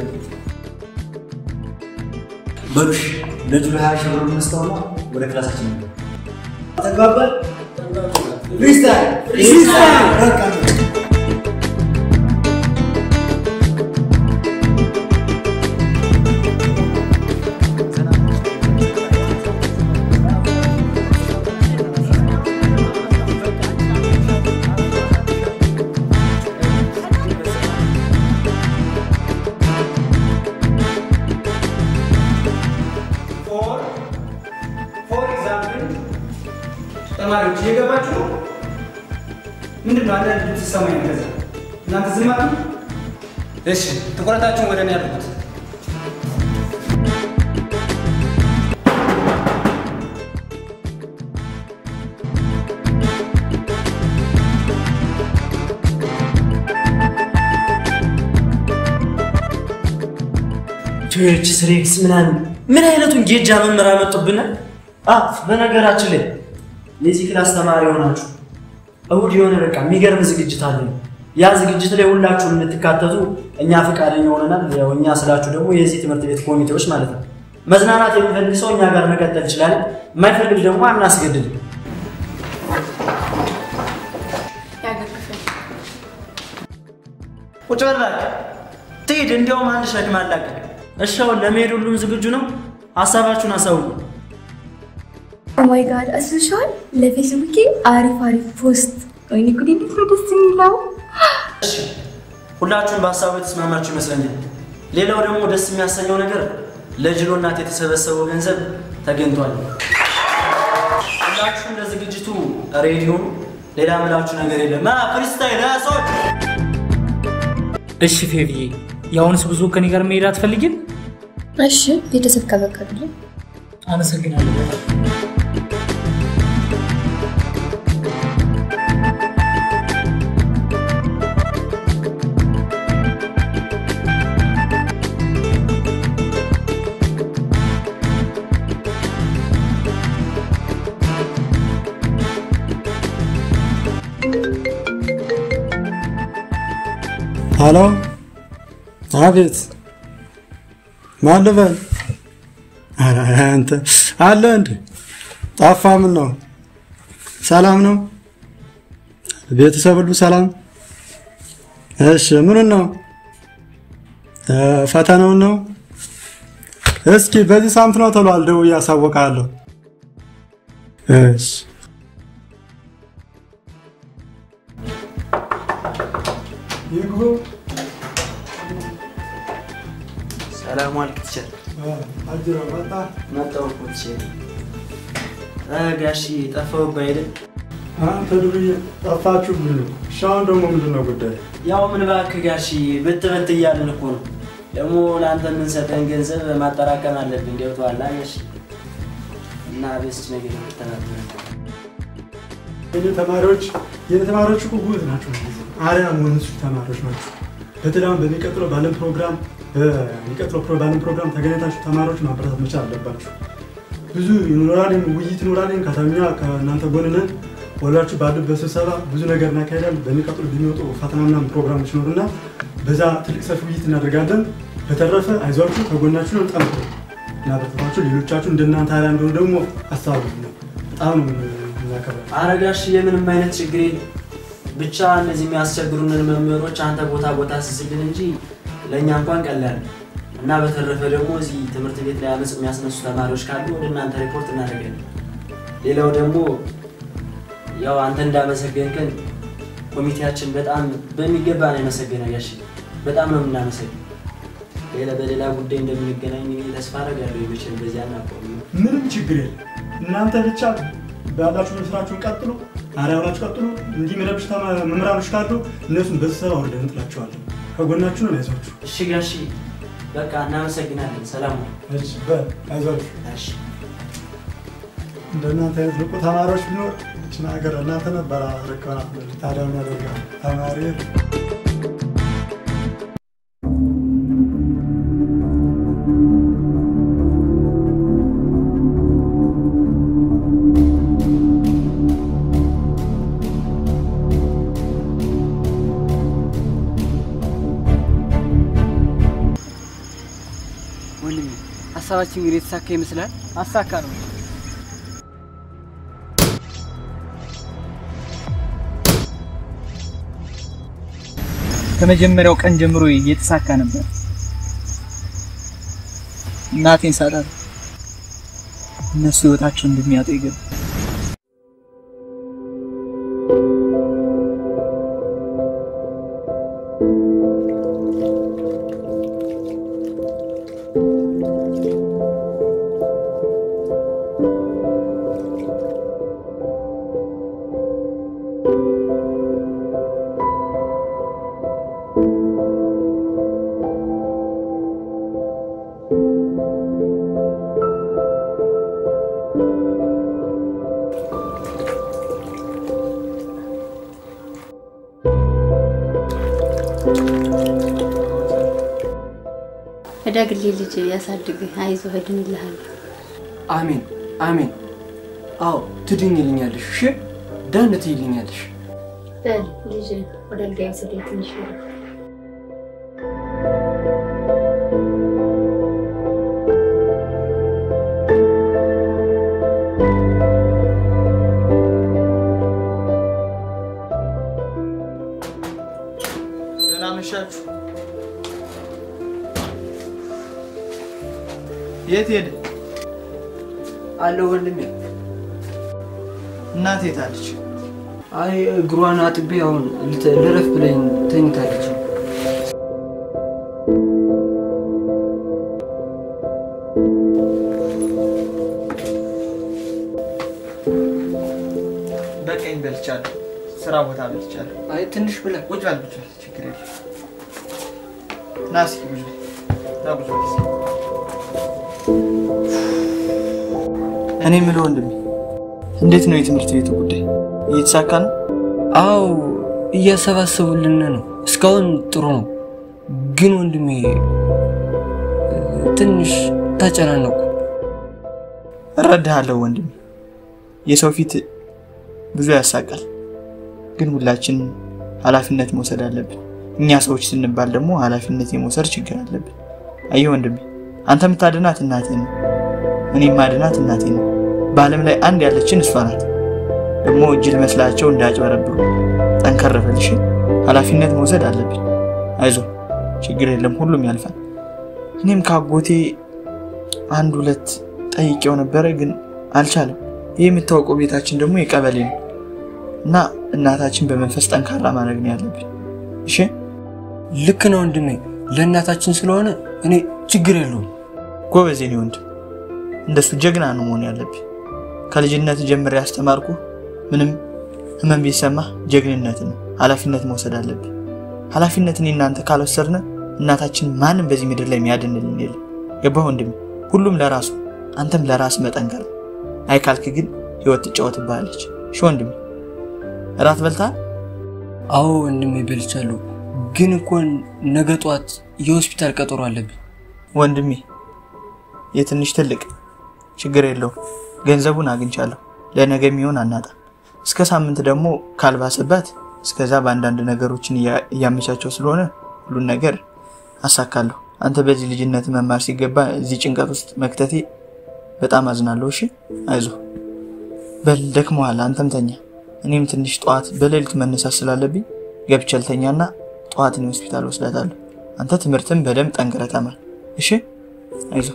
በሉሽ ለጁሎ ሀያ ሺህ ብር እንስጠውና ወደ ክላሳችን ነው ተግባባል ፍሪስታይል ፍሪስታይል በቃ ፎር ኤግዛምፕል ተማሪዎች እየገባችሁ ነው? ምንድን ነው አንዳንድ ድምፅ ሲሰማኝ ነው። ከዛ እናንተ ዝም አትሉ? እሺ ትኩረታችሁን ወደ እኔ አድርጉት። ቼች ስሬክስ ምናምን ምን አይነቱን ጌጃ መምህር አመጡብናል። አፍ በነገራችን ላይ የዚህ ክላስ ተማሪ የሆናችሁ እሁድ የሆነ በቃ የሚገርም ዝግጅት አለ። ያ ዝግጅት ላይ ሁላችሁም እንድትካተቱ እኛ ፈቃደኛ ሆነናል። ያው እኛ ስላችሁ ደግሞ የዚህ ትምህርት ቤት ኮሚቴዎች ማለት ነው። መዝናናት የሚፈልግ ሰው እኛ ጋር መቀጠል ይችላል። የማይፈልግ ደግሞ አናስገድድም። ቁጭ በል እባክህ። ትሂድ። እንዲያውም አንድ ሸክም አላቀቅ። እሺ አሁን ለመሄድ ሁሉም ዝግጁ ነው? ሀሳባችሁን አሳውቁ። ኦማይ ጋድ አስብሻል? ለፌስቡኬ አሪፍ አሪፍ ፖስት። ወይኔ ጉዴ እንዴት ነው ደስ የሚለው! እሺ ሁላችሁም በሀሳቡ የተስማማችሁ ይመስለኛል። ሌላው ደግሞ ደስ የሚያሰኘው ነገር ለጅሎ እናት የተሰበሰበው ገንዘብ ተገኝቷል። ሁላችሁም ለዝግጅቱ ሬዲዮ፣ ሌላ ምላችሁ ነገር የለም። ማ ፍሪስታይል ሰዎች እሺ ፌብዬ፣ የአሁንስ ብዙ ከኔ ጋር መሄድ አትፈልጊም? እሺ ቤተሰብ ከፈቀዱልኝ አመሰግናለሁ። ሄሎ፣ አቤት፣ ማን ልበል? ኧረ አንተ አለ እንዴ? ጠፋ። ምን ነው? ሰላም ነው? ቤተሰብ ሁሉ ሰላም? እሺ፣ ምኑን ነው? እ፣ ፈተናውን ነው? እስኪ በዚህ ሳምንት ነው ተብሏል። ደውዬ አሳውቅሃለሁ። እሺ ይግቡ። ሰላም ዋልክ ቲቸር። አጅሮ መጣ። መጣሁ እኮ ቲቸር። እ፣ ጋሺ ጠፋሁብህ አይደል? አንተ ዱርዬ ጠፋችሁ ብሎ እሺ፣ አሁን ደግሞ ምንድን ነው ጉዳይ? ያው ምን እባክህ ጋሺ ብት ብት እያልን እኮ ነው። ደግሞ ለአንተ የምንሰጠን ገንዘብ ማጠራቀም አለብን። ገብቶሃል ጋሺ? እና በስች ነገር የምትተናገር የኔ ተማሪዎች የኔ ተማሪዎች እኮ ጉት ናቸው። አሪያ መሆኑ ተማሪዎች ናቸው። በተለይ አሁን በሚቀጥለው ባለን ፕሮግራም በሚቀጥለው ፕሮ- ባለን ፕሮግራም ተገናኝታችሁ ተማሪዎች ማበረታት መቻል አለባችሁ። ብዙ ይኖራልን ውይይት ይኖራልን ከተኛ ከእናንተ ጎን ነን። ወላችሁ ባሉበት ስብሰባ ብዙ ነገር እናካሄዳለን። በሚቀጥሉ በሚወጡ ፈተናና ፕሮግራሞች ይኖሩና በዛ ትልቅ ሰፊ ውይይት እናደርጋለን። በተረፈ አይዟችሁ፣ ከጎናችሁ ነው። ጠንክሩ እና በተፋችሁ ሌሎቻችሁ እንደናንተ አሪያ እንደሆኑ ደግሞ አስተባብሩ። በጣም ነው የምናከብራችሁ። ኧረ ጋሽዬ ምንም አይነት ችግር የለም። ብቻ እነዚህ የሚያስቸግሩንን መምህሮች አንተ ቦታ ቦታ ስስልን እንጂ ለእኛ እንኳን ቀላል ነው። እና በተረፈ ደግሞ እዚህ ትምህርት ቤት ላይ አመፅ የሚያስነሱ ተማሪዎች ካሉ ወደ እናንተ ሪፖርት እናደርጋለን። ሌላው ደግሞ ያው አንተ እንዳመሰገንከን ኮሚቴያችን በጣም በሚገባ ነው የመሰገነ ጋሽዬ፣ በጣም ነው የምናመሰግን። ሌላ በሌላ ጉዳይ እንደምንገናኝ እኔ ተስፋ አደርጋለሁ። ይመችል በዚያ እናቆም። ምንም ችግር የለም። እናንተ ብቻ ባላችሁ ስራችሁን ቀጥሉ፣ አሪያውናችሁ ቀጥሉ። እንዲህ የሚረብሽ ተማ- መምህራኖች ካሉ እነሱን በስብሰባ ወርደን እንጥላቸዋለን። ከጎናችሁ ነው፣ አይዟችሁ። እሺ ጋሺ፣ በቃ እናመሰግናለን። ሰላም ነው። እሺ፣ በል አይዟችሁ። እሺ እንደናንተ አይነት ንቁ ተማሪዎች ቢኖር እችን ሀገር እናንተ ነበር ረከባት። ታዲያ ምን ያደርጋል ተማሪ ወንድሜ ሀሳባችን እንግዲህ የተሳካ ይመስላል። አሳካ ነው። ከመጀመሪያው ቀን ጀምሮ የተሳካ ነበር። እናቴን ሳጣት እነሱ ህይወታቸውን እንደሚያጡ ይገባ እደግልኝ ልጅ ያሳድግህ፣ አይዞህ፣ እድንልሃለሁ። አሜን አሜን። አዎ ትድኝልኛለሽ። እሺ ዳን ትይልኛለሽ። በል ልጅ ወደ አልጋ ውሰደኝ ትንሽ ይረፍ። ደህና መሻችሁ። የት ሄደ? አለው ወንድሜ። እናቴ የት አለች? አይ እግሯን አጥቤ አሁን ልተ- ልረፍ ብለኝ ተኝታለች። በቀኝ በልቻለሁ። ስራ ቦታ በልቻለሁ። አይ ትንሽ ብለህ ቁጭ በል ቁጭ በል፣ ችግር የለም። ና እስኪ ቁጭ በል፣ ና ቁጭ በል እስኪ። እኔ የምለው ወንድሜ እንዴት ነው የትምህርት ቤቱ ጉዳይ? እየተሳካ ነው? አዎ እያሰባሰቡልን ነው። እስካሁን ጥሩ ነው። ግን ወንድሜ ትንሽ ተጨናነቁ። እረዳሃለሁ ወንድሜ። የሰው ፊት ብዙ ያሳቃል፣ ግን ሁላችን ኃላፊነት መውሰድ አለብን። እኛ ሰዎች ስንባል ደግሞ ኃላፊነት የመውሰድ ችግር አለብን። አየህ ወንድሜ፣ አንተ የምታድናት እናትህን ነው፣ እኔ የማድናት እናቴን ነው። በዓለም ላይ አንድ ያለችን እሷ ናት። ደግሞ እጅል መስላቸው እንዳያጭበረብሩ ጠንከር በል እሺ። ኃላፊነት መውሰድ አለብን። አይዞህ፣ ችግር የለም፣ ሁሉም ያልፋል። እኔም ከአጎቴ አንድ ሁለት ጠይቄው ነበረ፣ ግን አልቻለም። ይህ የምታወቀው ቤታችን ደግሞ የቀበሌ ነው እና እናታችን በመንፈስ ጠንካራ ማድረግ ነው ያለብን። እሺ ልክ ነው ወንድሜ። ለእናታችን ስለሆነ እኔ ችግር የለውም። ጎበዝ የኔ ወንድም፣ እንደሱ ጀግና ነው መሆን ያለብህ። ከልጅነት ጀምሬ ያስተማርኩ ምንም ህመም ቢሰማ ጀግንነት ነው፣ ኃላፊነት መውሰድ አለብህ። ኃላፊነት እኔ እናንተ ካልወሰድን እናታችን ማንም በዚህ ምድር ላይ የሚያድንልን የለም። ገባህ ወንድሜ? ሁሉም ለራሱ አንተም ለራስ መጠንከር ነው። አይ ካልክ ግን ህይወት ትጫወትብሃለች። እሺ ወንድሜ፣ እራት በልተሃል? አዎ ወንድሜ በልቻለሁ። ግን እኮ ነገ ጠዋት የሆስፒታል ቀጠሮ አለብኝ። ወንድሜ የትንሽ ትልቅ ችግር የለውም። ገንዘቡን አግኝቻለሁ። ለነገ የሚሆን አናጣ። እስከ ሳምንት ደግሞ ካልባሰባት እስከዛ በአንዳንድ ነገሮችን እያ- እያመቻቸው ስለሆነ ሁሉን ነገር አሳካለሁ። አንተ በዚህ ልጅነት መማር ሲገባ እዚህ ጭንቀት ውስጥ መክተቴ በጣም አዝናለሁ። እሺ አይዞህ በል ደክመዋል። አንተም ተኛ። እኔም ትንሽ ጠዋት በሌሊት መነሳት ስላለብኝ ገብቼ ልተኛና ጠዋት እኔ ሆስፒታል ወስዳታለሁ። አንተ ትምህርትን በደንብ ጠንክረህ ተማር። እሺ አይዞህ።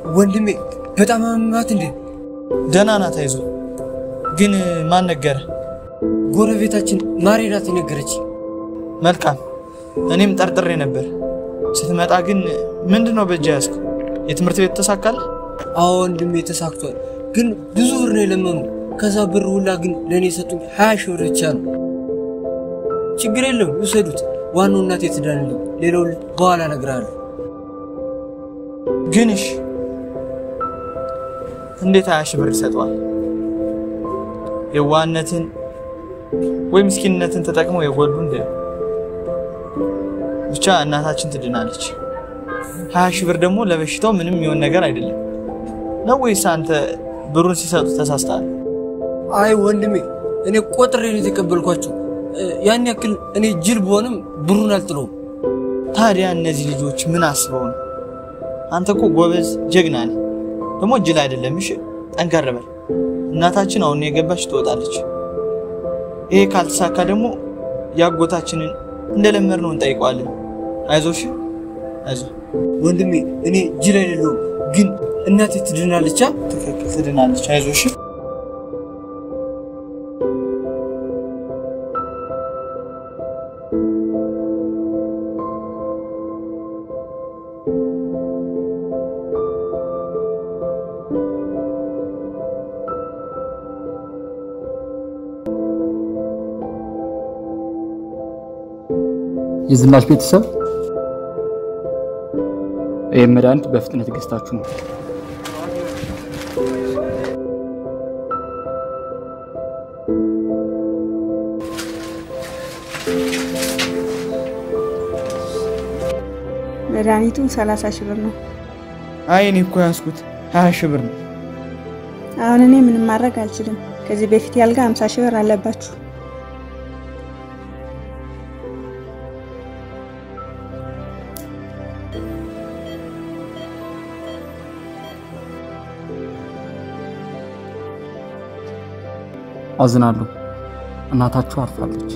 ወንድሜ በጣም አመማት እንዴ? ደህና ናት፣ አይዞህ። ግን ማን ነገረ? ጎረቤታችን ማሬ ናት የነገረች። መልካም፣ እኔም ጠርጥሬ ነበር። ስትመጣ ግን ምንድን ነው በእጅ ያዝከው? የትምህርት ቤት ተሳካል? አዎ ወንድሜ ተሳክቷል። ግን ብዙ ብር ነው የለመኑ። ከዛ ብር ሁላ ግን ለእኔ የሰጡኝ ሀያ ሺህ ብር ብቻ ነው። ችግር የለም ውሰዱት። ዋናው እናቴ ትዳንልኝ፣ ሌላው በኋላ እነግርሃለሁ። ግን እሺ፣ እንዴት ሀያ ሺህ ብር ይሰጠዋል? የዋህነትን ወይ ምስኪንነትን ተጠቅመው የጎዱ እንደ ብቻ እናታችን ትድናለች። ሀያ ሺህ ብር ደግሞ ለበሽታው ምንም የሚሆን ነገር አይደለም ነው ወይስ አንተ ብሩን ሲሰጡ ተሳስተሃል? አይ ወንድሜ እኔ ቆጥሬ ነው የተቀበልኳቸው። ያን ያክል እኔ ጅል ብሆንም ብሩን አልጥለውም። ታዲያ እነዚህ ልጆች ምን አስበው ነው? አንተ እኮ ጎበዝ ጀግና ነህ፣ ደግሞ ጅል አይደለም። እሺ ጠንከር በል። እናታችን አሁን የገባች ትወጣለች። ይሄ ካልተሳካ ደግሞ ያጎታችንን እንደለመድነው እንጠይቀዋለን። አይዞሽ፣ አይዞ ወንድሜ። እኔ ጅል አይደለሁም፣ ግን እናቴ ትድናለች። ትክክል፣ ትድናለች። አይዞሽ። የዝናሽ ቤተሰብ ይህም መድኃኒት በፍጥነት ገዝታችሁ ነው። መድኃኒቱ 30 ሺህ ብር ነው። አይ እኔ እኮ ያዝኩት ሀያ ሺህ ብር ነው። አሁን እኔ ምንም ማድረግ አልችልም። ከዚህ በፊት ያልጋ 50 ሺህ ብር አለባችሁ። አዝናለሁ። እናታችሁ አርፋለች።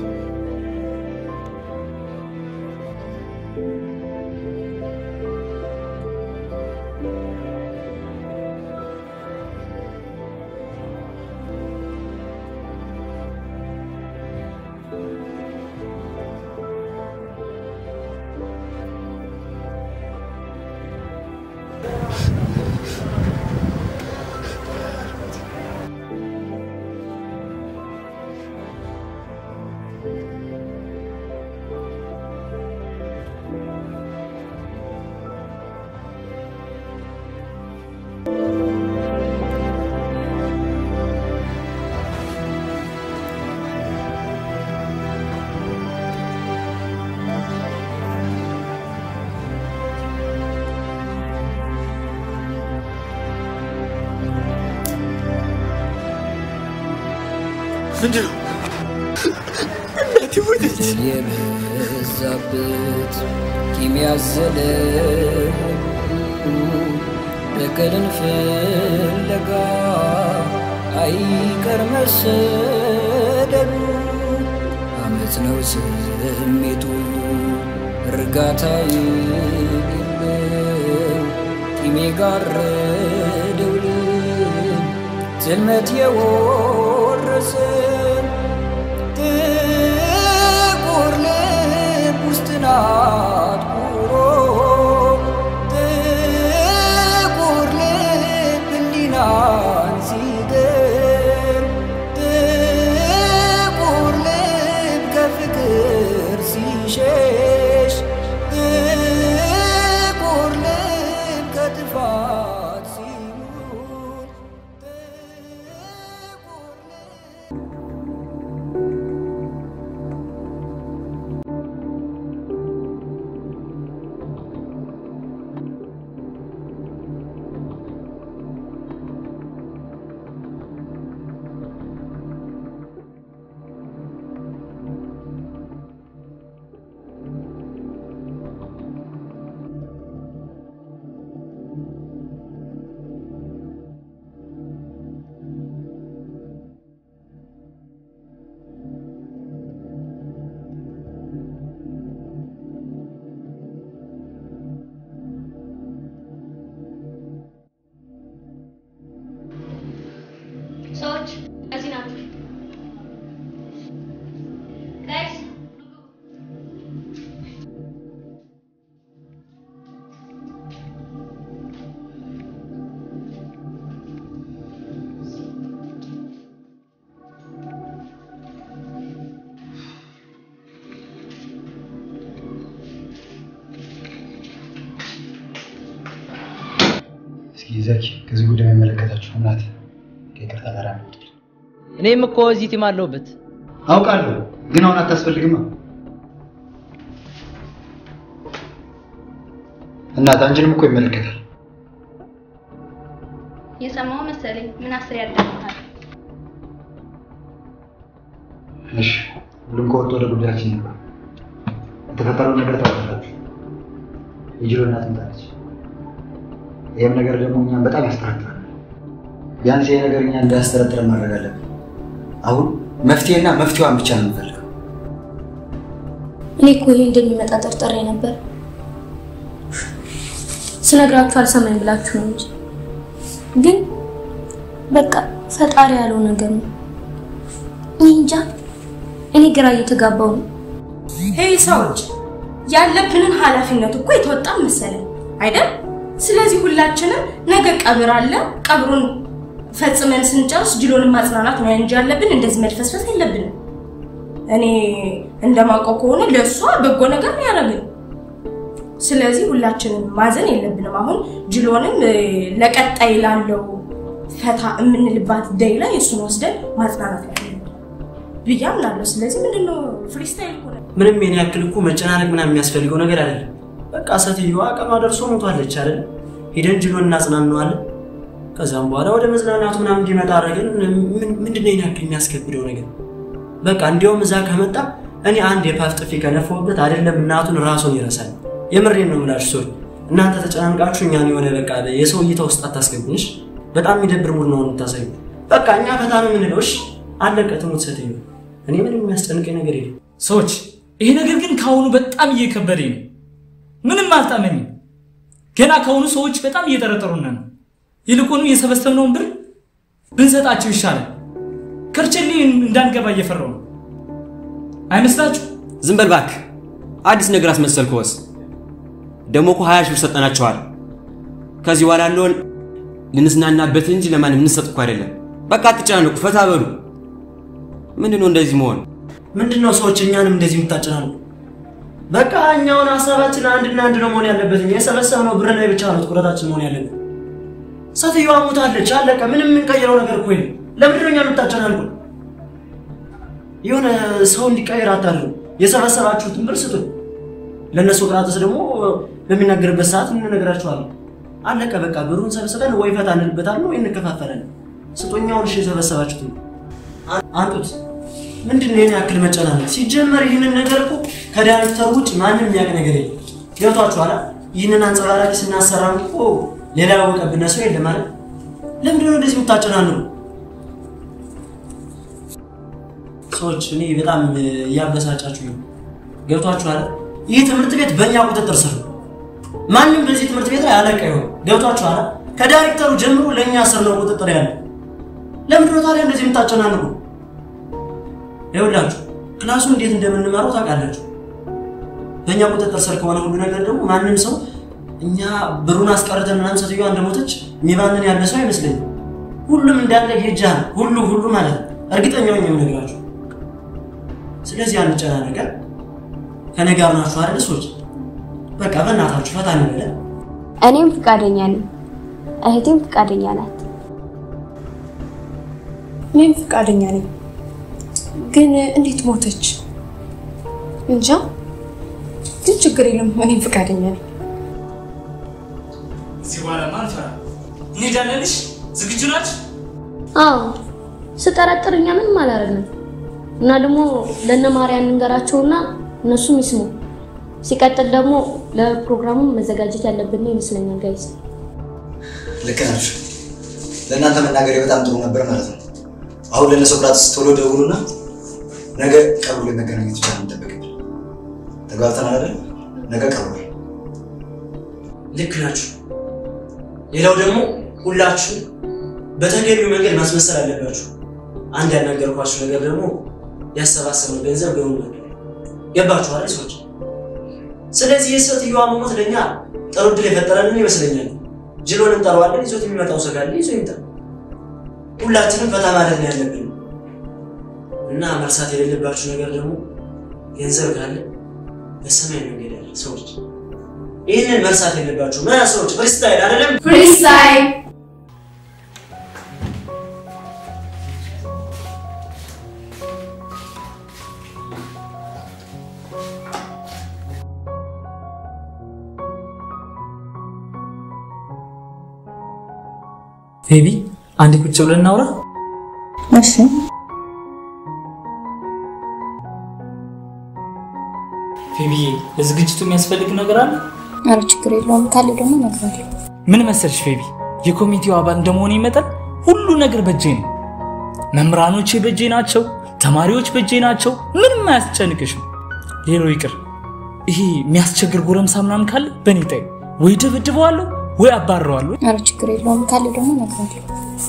ምንድን ነው? እናቴ ሞተች። የበዛበት ቂም ያዘለ በቀልን ፍለጋ አይቀር መሰደዱ አመት ነው ስሜቱ እርጋታ የሌለው ቂም የጋረደው ልብ ጽልመት የወረሰን ጥቁር ልብ ውስጥን አጥቁሮ ጥቁር ልብ ህሊናን ሲገር ጥቁር ልብ ከፍቅር ሲሸሽ ጥቁር ልብ ከጥፋት ሲሙት እስኪ ዘኪ ከዚህ ጉዳይ የሚመለከታችሁ እናት ከይቅርታ ጋር ነው። እኔም እኮ እዚህ ቲም አለሁበት። አውቃለሁ፣ ግን አሁን አታስፈልግማ። እናት አንቺንም እኮ ይመለከታል። የሰማው መሰለኝ። ምን አስር ያዳምጣል። እሺ፣ ሁሉም ከወጡ ወደ ጉዳያችን ይግባ። የተፈጠረውን ነገር ታውቃላችሁ። የጅሎ እናት ትምጣለች። ይህም ነገር ደግሞ እኛን በጣም ያስጠረጥራል። ቢያንስ ይሄ ነገር እኛ እንዳያስጠረጥረን ማድረግ አለብን። አሁን መፍትሄና መፍትሄዋን ብቻ ነው የምንፈልገው። እኔ እኮ ይሄ እንደሚመጣ ጠርጥሬ ነበር። ስነግራችሁ አልሰማኝ ብላችሁ ነው እንጂ ግን በቃ ፈጣሪ ያለው ነገር ነው። እኔ እንጃ፣ እኔ ግራ እየተጋባው ነው። ሄይ ሰዎች፣ ያለብንን ኃላፊነት እኮ የተወጣን መሰለን አይደል? ስለዚህ ሁላችንም ነገ ቀብር አለ። ቀብሩን ፈጽመን ስንጨርስ ጅሎንን ማጽናናት ነው እንጂ ያለብን እንደዚህ መልፈስፈስ የለብንም። እኔ እንደማውቀው ከሆነ ለእሷ በጎ ነገር ነው ያደረግን። ስለዚህ ሁላችንም ማዘን የለብንም። አሁን ጅሎንም እ፣ ለቀጣይ ላለው ፈታ የምንልባት ደይ ላይ እሱን ወስደን ማጽናናት ነው ያለብን ብዬ አምናለሁ። ስለዚህ ምንድነው ፍሪስታይል እኮ ነው። ምንም የኔ ያክል እኮ መጨናነቅ ምናምን የሚያስፈልገው ነገር አይደለም። በቃ ሴትዮዋ ቀኗ ደርሶ ሞቷለች አይደል? ሄደን ጅሎን እናጽናናዋለን። ከዛም በኋላ ወደ መዝናናቱ ምናምን እንዲመጣ አደረግን። ምንድን ነው ይሄን ያክል የሚያስከብደው ነገር? በቃ እንዲያውም እዛ ከመጣ እኔ አንድ የፓፍ ጥፊ ከነፋሁበት አይደለም እናቱን ራሱን ይረሳል። የምሬን ነው የምላችሁ ሰዎች፣ እናንተ ተጨናንቃችሁ እኛን የሆነ በቃ የሰው እይታ ውስጥ አታስገቡንሽ። በጣም የሚደብር ሙድ ነው የምታሳዩ። በቃ እኛ ፈታ ነው የምንለው። እሺ አለቀ። ትሙት ሴትዮ። እኔ ምንም የሚያስጨንቀኝ ነገር የለም። ሰዎች ይሄ ነገር ግን ከአሁኑ በጣም እየከበደኝ ነው። ምንም አልጣመኝም። ገና ከአሁኑ ሰዎች በጣም እየጠረጠሩን ነው። ይልቁኑ የሰበሰብነውን ብር ብንሰጣቸው ይሻላል። ከርቸሌ እንዳንገባ እየፈራው ነው። አይመስላችሁ? ዝም በል እባክህ። አዲስ ነገር አስመሰልከውስ? ደግሞ እኮ ሀያ ሺህ ብር ሰጠናቸዋል። ከዚህ በኋላ ያለውን ልንዝናናበት እንጂ ለማንም እንሰጥ እኮ አይደለም። በቃ አትጨናነቁ፣ ፈታ በሉ። ምንድን ነው እንደዚህ መሆን? ምንድን ነው ሰዎች እኛንም እንደዚህ የምታጨናሉ? በቃ እኛውን ሀሳባችን አንድና አንድ ነው መሆን ያለበት። የሰበሰብነው ብር ላይ ብቻ ነው ትኩረታችን መሆን ያለበት። ሴትዮዋ ሞታለች፣ አለቀ። ምንም የምንቀይረው ነገር እኮ የለም። ለምንድን ነው እኛን የምታጨናንቁ? የሆነ ሰው እንዲቀይር አታድርጉ። የሰበሰባችሁትን ብር ስጡ። ለእነ ሶቅራጥስ ደግሞ በሚናገርበት ሰዓት እንነግራችኋለን። አለቀ በቃ። ብሩን ሰብስበን ወይ ፈታ እንልበታለን ወይ እንከፋፈላለን። ስጦኛውን እሺ የሰበሰባችሁትን አንጡት። ምንድን ነው ይህን ያክል መጨናነቅ? ሲጀመር ይህንን ነገር እኮ ከዳይሬክተር ውጭ ማንም የሚያውቅ ነገር የለም። ገብቷችኋል? ይህንን አንጸባራቂ ስናሰራም እኮ ሌላ ያወቀብን ሰው የለም ማለት። ለምንድን ነው እንደዚህ የምታጨናንቁ ሰዎች? እኔ በጣም እያበሳጫችሁ ነው። ገብቷችኋል? ይህ ትምህርት ቤት በእኛ ቁጥጥር ስር ነው። ማንም በዚህ ትምህርት ቤት ላይ አለቃ ይሆን። ገብቷችኋል? ከዳይሬክተሩ ጀምሮ ለእኛ ስር ነው ቁጥጥር ያለ። ለምንድን ነው ታዲያ እንደዚህ የምታጨናንቁ? ይኸውላችሁ ክላሱ እንዴት እንደምንመራው ታውቃላችሁ። በእኛ ቁጥጥር ስር ከሆነ ሁሉ ነገር ደግሞ ማንም ሰው እኛ ብሩን አስቀርተን ምናምን ሴትዮዋ እንደሞተች የሚባንን ያለ ሰው አይመስለኝም። ሁሉም እንዳለ የእጃ ሁሉ ሁሉ ማለት ነው። እርግጠኛ ሆኜ የምነግራችሁ። ስለዚህ አንጨናነቀ። ከኔ ጋር ናችሁ አይደል ሰዎች? በቃ በእናታችሁ ፈታ እንበለ። እኔም ፍቃደኛ ነኝ፣ እህቴም ፍቃደኛ ናት። እኔም ፍቃደኛ ነኝ። ግን እንዴት ሞተች? እንጃ። ግን ችግር የለም፣ እኔም ፍቃደኛ ነኝ። እዚህ በኋላ ማን ፈራ? እንሄዳለንሽ? ዝግጁ ናችሁ? አዎ ስጠረጥር እኛ ምንም አላደረግንም እና ደግሞ ለእነ ማርያም እንገራቸውና እነሱም ይስሙ። ሲቀጥል ደግሞ ለፕሮግራሙ መዘጋጀት ያለብን ነው ይመስለኛል ጋይስ። ልክ ናችሁ። ለእናንተ መናገሬ በጣም ጥሩ ነበር ማለት ነው። አሁን ለእነ ሶቅራጥስ ቶሎ ደውሉና ነገ ቀብሩ ላይ መገናኘት ብቻ ነው የሚጠበቅብን። ተግባብተናል አይደል? ነገ ቀብሩ ላይ ልክ ናችሁ። ሌላው ደግሞ ሁላችሁ በተገቢው መንገድ ማስመሰል አለባችሁ። አንድ ያናገርኳችሁ ነገር ደግሞ ያሰባሰብነው ገንዘብ ገቡ ገባችሁ አይደል ሰዎች? ስለዚህ የሴትዮዋ መሞት ለእኛ ጥሩ ዕድል የፈጠረልን ይመስለኛል። ጅሎን እንጠራዋለን። ይዞት የሚመጣው ሰው ካለ ይዞ ይምጣ። ሁላችንም ፈታ ማለት ነው ያለብን እና መርሳት የሌለባችሁ ነገር ደግሞ ገንዘብ ካለ በሰማይ መንገድ ያለ ሰዎች ይህንን መርሳት የለባችሁ። ምን ሰዎች ፍሪስታይል አይደለም ፍሪስታይል ቤቢ አንድ ቁጭ ብለን እናውራ። እሺ ቤቢዬ ለዝግጅቱ የሚያስፈልግ ነገር አለ? ኧረ ችግር የለውም ካለ ደግሞ እነግርሃለሁ። ምን መሰልሽ ቤቢ፣ የኮሚቴው አባል እንደመሆኔ መጠን ሁሉ ነገር በእጄ ነው። መምህራኖቼ በእጄ ናቸው፣ ተማሪዎች በእጄ ናቸው። ምንም አያስጨንቅሽም። ሌላው ይቅር፣ ይሄ የሚያስቸግር ጎረምሳ ምናምን ካለ በእኔ ጣይ ወይ ደብድበዋለሁ ወይ አባረዋለሁ። ኧረ ችግር የለውም ካለ ደግሞ እነግርሃለሁ።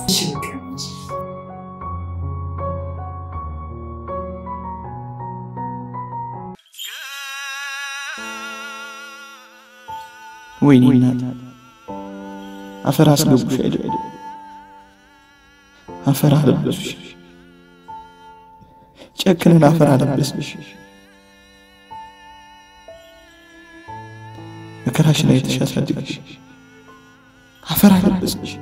ወይኔ እናት አፈር አስገቡሽ አይደል? አፈር አለበሱሽ። ጨክነን አፈር አለበስሽ። መከራሽን አይተሽ አሳድግሽ። አፈር አለበስሽ።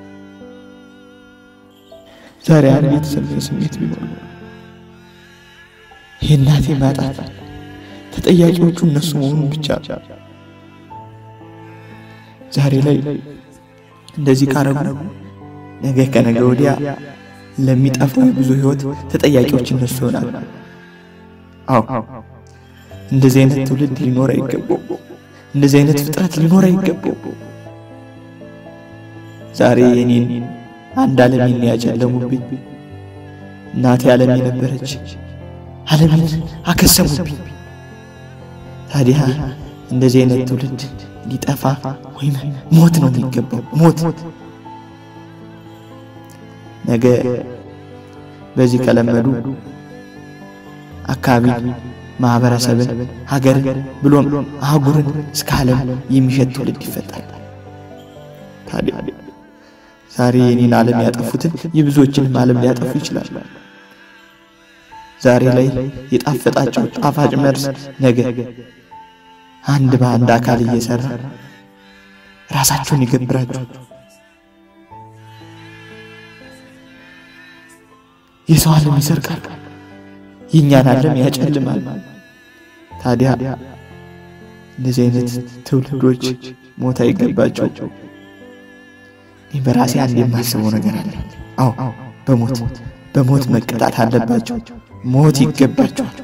ዛሬ አንድ የተሰማኝ ስሜት ቢኖር የእናቴ ማጣት ተጠያቂዎቹ እነሱ መሆኑን ብቻ ዛሬ ላይ እንደዚህ ካረጉ ነገ ከነገ ወዲያ ለሚጠፋው የብዙ ህይወት ተጠያቂዎች እነሱ ይሆናሉ። አዎ እንደዚህ አይነት ትውልድ ሊኖር አይገባው። እንደዚህ አይነት ፍጥረት ሊኖር አይገባው። ዛሬ የኔን አንድ ዓለሜን ያጨለሙብኝ እናቴ ዓለም የነበረች ዓለሜን አከሰሙብኝ። ታዲያ እንደዚህ አይነት ትውልድ ሊጠፋ ወይም ሞት ነው የሚገባው። ሞት ነገ በዚህ ከለመዱ አካባቢ ማህበረሰብን፣ ሀገርን ብሎም አህጉርን እስከ ዓለም የሚሸት ትውልድ ይፈጠራል። ታዲያ ዛሬ የኔን ዓለም ያጠፉትን የብዙዎችንም ዓለም ሊያጠፉ ይችላል። ዛሬ ላይ የጣፈጣቸው ጣፋጭ መርዝ ነገ አንድ በአንድ አካል እየሰራ ራሳቸውን ይገብራቸው። የሰው ዓለም ይሰርቃል፣ የእኛን ዓለም ያጨልማል። ታዲያ እንደዚህ አይነት ትውልዶች ሞት አይገባቸው። እኔ በራሴ አንድ የማስበው ነገር አለ። አዎ በሞት በሞት መቀጣት አለባቸው። ሞት ይገባቸዋል።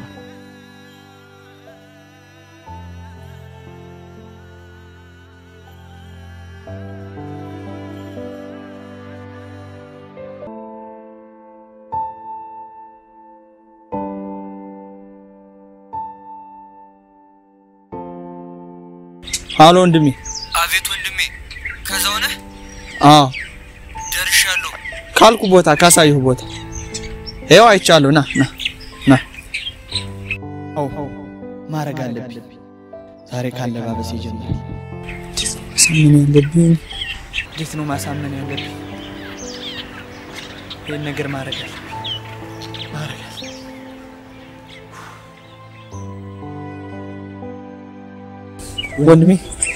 አሎ ወንድሜ። አቤት ወንድሜ፣ ከዛው ነህ? አዎ ደርሻለሁ። ካልኩ ቦታ ካሳየሁ ቦታ ይኸው አይቻለሁ። ና ና ና። አዎ ማድረግ አለብኝ። ዛሬ ካለባበስ ይጀምራል። ማሳመን ያለብኝ እንዴት ነው ማሳመን ያለብኝ? ይህን ነገር ማድረግ አለ ማድረግ አለ ወንድሜ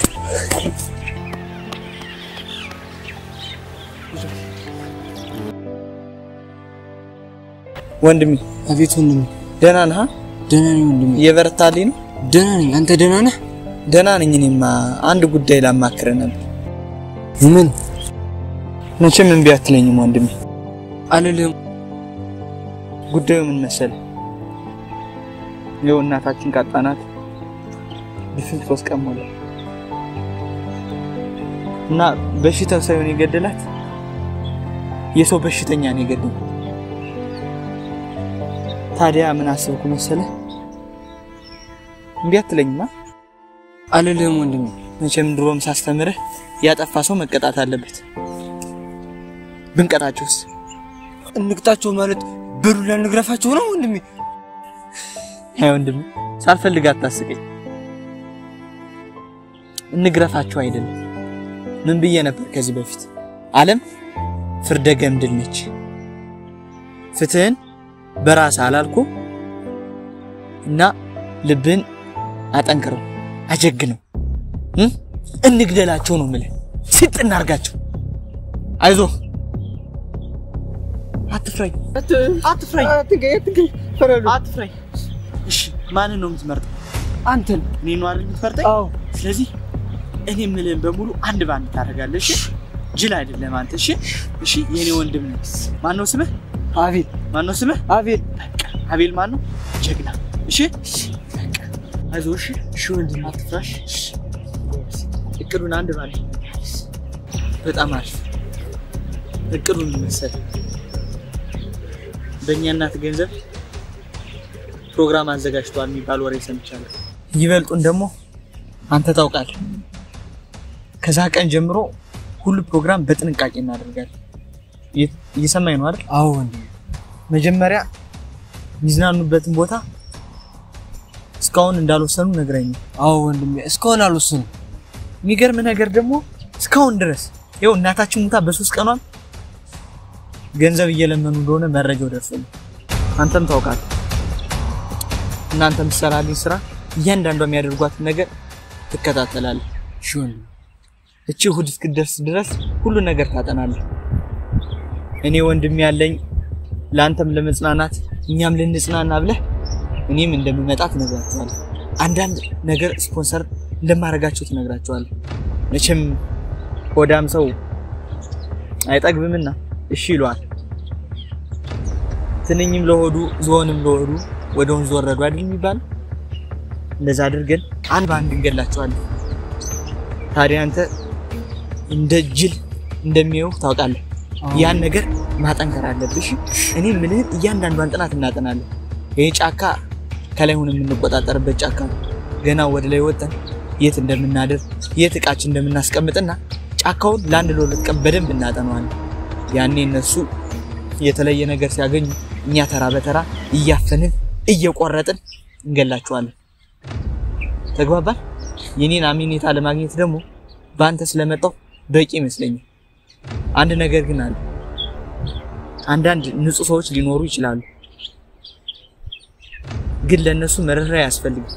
ወንድሜ አቤት ወንድሜ፣ ደህና ነህ? ደህና ነኝ ወንድሜ። እየበረታልኝ ነው? ደህና ነኝ። አንተ ደህና ነህ? ደህና ነኝ። እኔማ አንድ ጉዳይ ላማክርህ ነበር። ምን? መቼም እምቢ አትለኝም ወንድሜ። አልልህም። ጉዳዩ ምን መሰለህ? ይኸው እናታችን ካጣናት ድፍን ሶስት ቀን ሞላ እና በሽታው ሳይሆን የገደላት የሰው በሽተኛ ነው የገደላት። ታዲያ ምን አሰብኩ መሰለህ? እምቢ አትለኝማ? አልልህም ወንድሜ። መቼም ድሮም ሳስተምርህ ያጠፋ ሰው መቀጣት አለበት። ብንቀጣቸውስ? እንቅጣቸው ማለት በዱላ እንግረፋቸው ነው ወንድሜ? አይ ወንድሜ፣ ሳልፈልግ አታስቀኝ። እንግረፋቸው አይደለም። ምን ብዬ ነበር ከዚህ በፊት? ዓለም ፍርደ ገምድል ነች። ፍትህን በራስ አላልኩ እና ልብን አጠንክረው አጀግነው እ? እንግደላቸው ነው የምልህ። ሲጥ እናርጋቸው። አይዞ አትፍራኝ፣ አትፍራኝ፣ አትፍራኝ። እሺ ማንን ነው የምትመርጠው? አንተን። እኔ ነው አይደል የምትመርጠኝ? አዎ። ስለዚህ እኔ የምልህን በሙሉ አንድ ባንድ ታደርጋለህ። እሺ ጅል አይደለም አንተ። እሺ እሺ፣ የኔ ወንድም ነህ። ማን ነው ስምህ? አቤል። ማን ነው ስምህ? አቤል። በቃ አቤል ማን ነው? ጀግና። እሺ በቃ አይዞህ። እሺ እሺ፣ ወንድም አትፍራሽ። እሺ እቅዱን አንድ ባንድ በጣም አሪፍ እቅዱን መሰለህ በእኛ እናት ገንዘብ ፕሮግራም አዘጋጅተዋል የሚባል ወሬ ሰምቻለሁ። ይበልጡን ደግሞ አንተ ታውቃለህ። ከዛ ቀን ጀምሮ ሁሉ ፕሮግራም በጥንቃቄ እናደርጋለን። እየ- እየሰማኝ ነው አይደል? አዎ ወንድሜ። መጀመሪያ የሚዝናኑበትን ቦታ እስካሁን እንዳልወሰኑ ነግረኝ። አዎ ወንድሜ፣ እስካሁን አልወሰኑ። የሚገርም ነገር ደግሞ እስካሁን ድረስ ይኸው እናታችን ሙታ በሶስት ቀኗም ገንዘብ እየለመኑ እንደሆነ መረጃው ደርሶኛል። አንተም ታውቃለህ። እናንተ የምትሰራልኝ ስራ እያንዳንዷ የሚያደርጓትን ነገር ትከታተላለህ። እሺ ወንድሜ። እቺ እሑድ እስክትደርስ ድረስ ሁሉ ነገር ታጠናለህ። እኔ ወንድም ያለኝ ለአንተም ለመጽናናት እኛም ልንጽናና ብለህ እኔም እንደምመጣ ትነግራቸዋለህ። አንዳንድ ነገር ስፖንሰር እንደማደርጋቸው ትነግራቸዋለህ። መቼም ሆዳም ሰው አይጠግብምና እሺ ይለዋል። ትንኝም ለሆዱ ዝሆንም ለሆዱ ወደ ወንዝ ወረዱ አይደል የሚባል? እንደዛ አድርገን አንድ በአንድ እንገላቸዋለን። ታዲያ አንተ እንደ ጅል እንደሚየው ታውቃለህ። ያን ነገር ማጠንከር አለብሽ። እኔ ምልህን እያንዳንዷን ጥናት እናጠናለን። ይህ ጫካ ከላይ ሆነ የምንቆጣጠርበት ጫካ ነው። ገና ወደ ላይ ወጥተን የት እንደምናድር የት እቃችን እንደምናስቀምጥና ጫካውን ለአንድ ለሁለት ቀን በደንብ እናጠነዋለን። ያኔ እነሱ የተለየ ነገር ሲያገኙ እኛ ተራ በተራ እያፈንን እየቆረጥን እንገላቸዋለን። ተግባባን? የኔን አሜኔታ ለማግኘት ደግሞ በአንተ ስለመጣው በቂ ይመስለኛል። አንድ ነገር ግን አለ። አንዳንድ ንጹህ ሰዎች ሊኖሩ ይችላሉ፣ ግን ለእነሱ መረራ አያስፈልግም።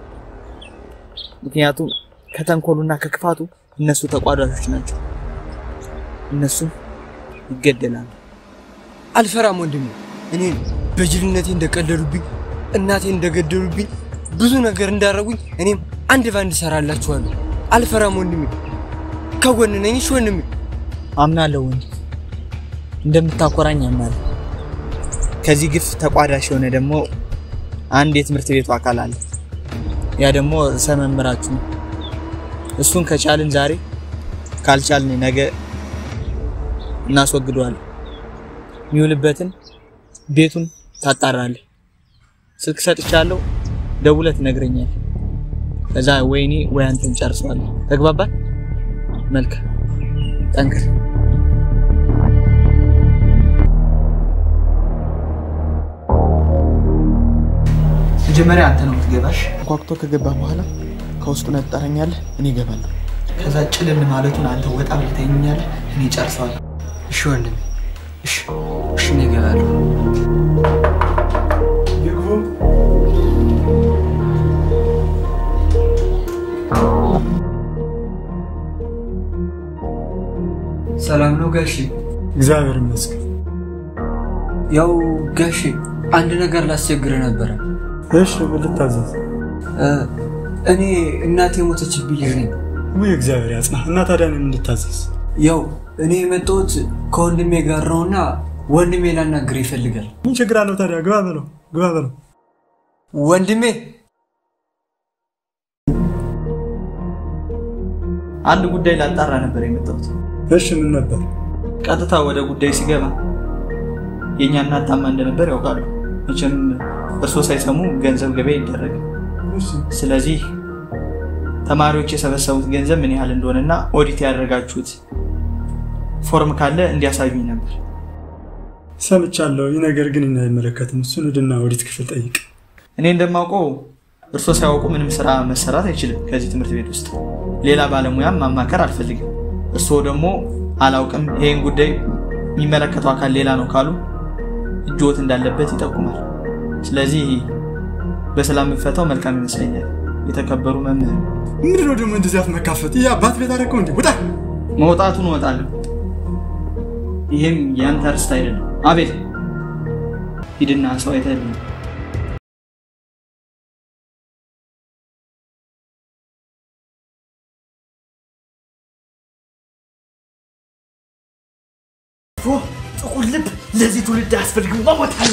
ምክንያቱም ከተንኮሉና ከክፋቱ እነሱ ተቋዳሾች ናቸው። እነሱም ይገደላሉ። አልፈራም ወንድሜ። እኔን በጅልነቴ እንደቀለዱብኝ፣ እናቴን እንደገደሉብኝ፣ ብዙ ነገር እንዳረጉኝ እኔም አንድ ባንድ እሰራላችኋለሁ። አልፈራም ወንድሜ። ከጎን ነኝ። እሺ ወንድሜ። አምናለሁ ወንድ እንደምታኮራኝ አምናለሁ። ከዚህ ግፍ ተቋዳሽ የሆነ ደግሞ አንድ የትምህርት ቤቱ አካል አለ። ያ ደግሞ ርዕሰ መምህራችሁ ነው። እሱን ከቻልን ዛሬ ካልቻልን ነገ እናስወግደዋለን። የሚውልበትን ቤቱን ታጣራለህ። ስልክ ሰጥቻለሁ፣ ደውለህ ትነግረኛለህ። ከዛ ወይኔ ወይ አንተን ጨርሰዋለሁ። ተግባባን? መልካም ጠንክር። መጀመሪያ አንተ ነው የምትገባሽ። ጓጉቶ ከገባ በኋላ ከውስጡ ነህ ትጠራኛለህ፣ እኔ እገባለሁ። ከዛ ጭልም ማለቱን አንተ ወጣ ብለህ ተኛኛለህ፣ እኔ ጨርሰዋለሁ። እሺ ወንድሜ። እሺ እሺ፣ እኔ እገባለሁ። ይግቡ። ሰላም ነው ጋሼ? እግዚአብሔር ይመስገን። ያው ጋሼ አንድ ነገር ላስቸግር ነበረ። እሺ ምን ልታዘዝ? እ፣ እኔ እናቴ የሞተችብኝ ልጅ ነኝ። ውይ እግዚአብሔር ያጽና እና ታዲያ እኔን እንድታዘዝ? ያው እኔ የመጣሁት ከወንድሜ ጋር ነውና ወንድሜ ላናግር ይፈልጋል። ምን ችግር አለው ታዲያ? ግባ በለው፣ ግባ በለው። ወንድሜ አንድ ጉዳይ ላጣራ ነበር የመጣሁት። እሺ ምን ነበር? ቀጥታ ወደ ጉዳይ ሲገባ የእኛ እናት ታማ እንደነበር ያውቃሉ። መቼም እርስዎ ሳይሰሙ ገንዘብ ገበያ ይደረግ። ስለዚህ ተማሪዎች የሰበሰቡት ገንዘብ ምን ያህል እንደሆነና ኦዲት ያደረጋችሁት ፎርም ካለ እንዲያሳዩኝ ነበር። ሰምቻለሁ። ይህ ነገር ግን እኔን አይመለከትም። እሱን ሂድና ኦዲት ክፍል ጠይቅ። እኔ እንደማውቀው እርስዎ ሳያውቁ ምንም ስራ መሰራት አይችልም። ከዚህ ትምህርት ቤት ውስጥ ሌላ ባለሙያም ማማከር አልፈልግም። እርስዎ ደግሞ አላውቅም፣ ይህን ጉዳይ የሚመለከተው አካል ሌላ ነው ካሉ እጅዎት እንዳለበት ይጠቁማል። ስለዚህ በሰላም ብፈታው መልካም ይመስለኛል። የተከበሩ መምህር ምንድን ነው ደግሞ እንደዚህ አፍ መካፈት? ይህ አባት ቤት አደረገው እንዴ? ውጣ! መውጣቱን እወጣለሁ። ይህም ያንተ ርስት አይደለም። አቤል ሂድና ሰው አይተህልኝ ጥቁር ልብ ለዚህ ትውልድ አያስፈልግም። መሞት አለ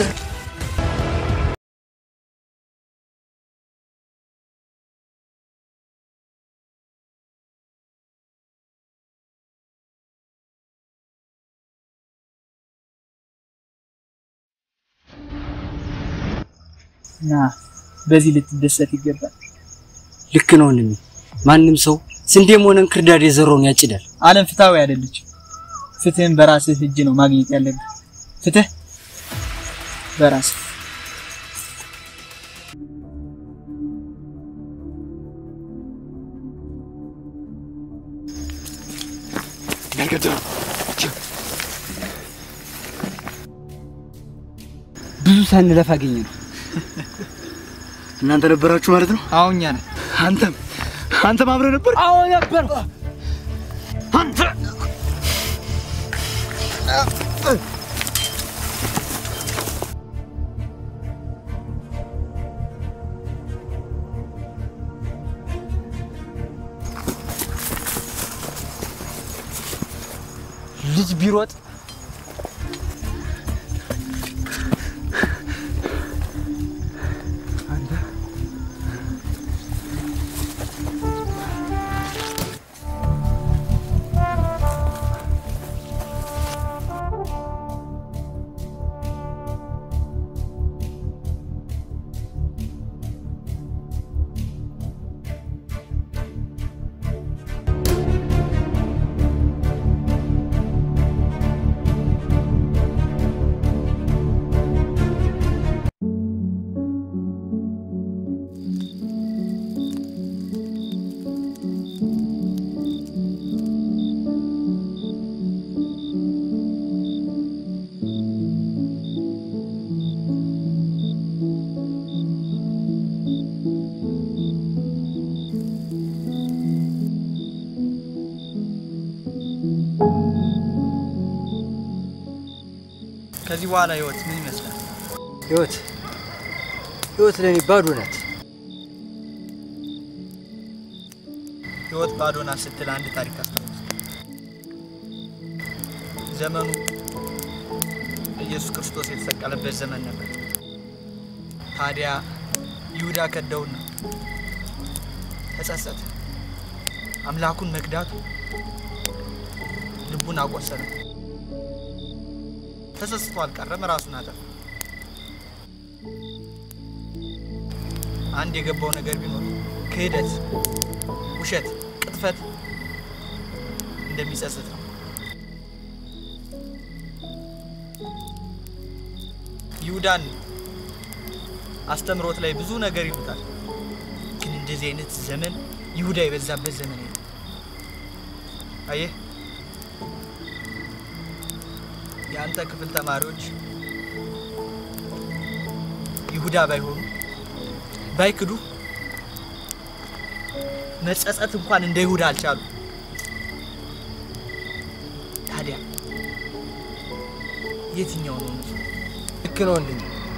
እና በዚህ ልትደሰት ይገባል። ልክ ነው ወንድሜ። ማንም ሰው ስንዴም ሆነ እንክርዳድ የዘራውን ያጭዳል። ዓለም ፍትሃዊ አይደለች። ፍትህን በራስህ እጅ ነው ማግኘት ያለብህ። ፍትህ በራስህ ብዙ ሳንለፍ አገኘ ነው። እናንተ ነበራችሁ ማለት ነው? አዎ እኛ ነን። አንተም አንተም አብረህ ነበር? አዎ ነበር። አንተ ልጅ ቢሮጥ ከዚህ በኋላ ህይወት ምን ይመስላል? ህይወት ህይወት ለኔ ባዶ ናት። ህይወት ባዶ ናት ስትል አንድ ታሪክ አስታውስ። ዘመኑ ኢየሱስ ክርስቶስ የተሰቀለበት ዘመን ነበር። ታዲያ ይሁዳ ከደውና ተጸጸተ። አምላኩን መክዳቱ ልቡን አቆሰለ። ተጸጽቶ አልቀረም፣ ራሱን አጠፋ። አንድ የገባው ነገር ቢኖር ክህደት፣ ውሸት፣ ቅጥፈት እንደሚጸጽት ነው። ይሁዳን አስተምሮት ላይ ብዙ ነገር ይሉታል። ግን እንደዚህ አይነት ዘመን ይሁዳ የበዛበት ዘመን የለም። አየህ የአንተ ክፍል ተማሪዎች ይሁዳ ባይሆኑ ባይክዱ መጸጸት እንኳን እንደ ይሁዳ አልቻሉ። ታዲያ የትኛው ነው ንጹህ? ልክ ነው ወንድሜ።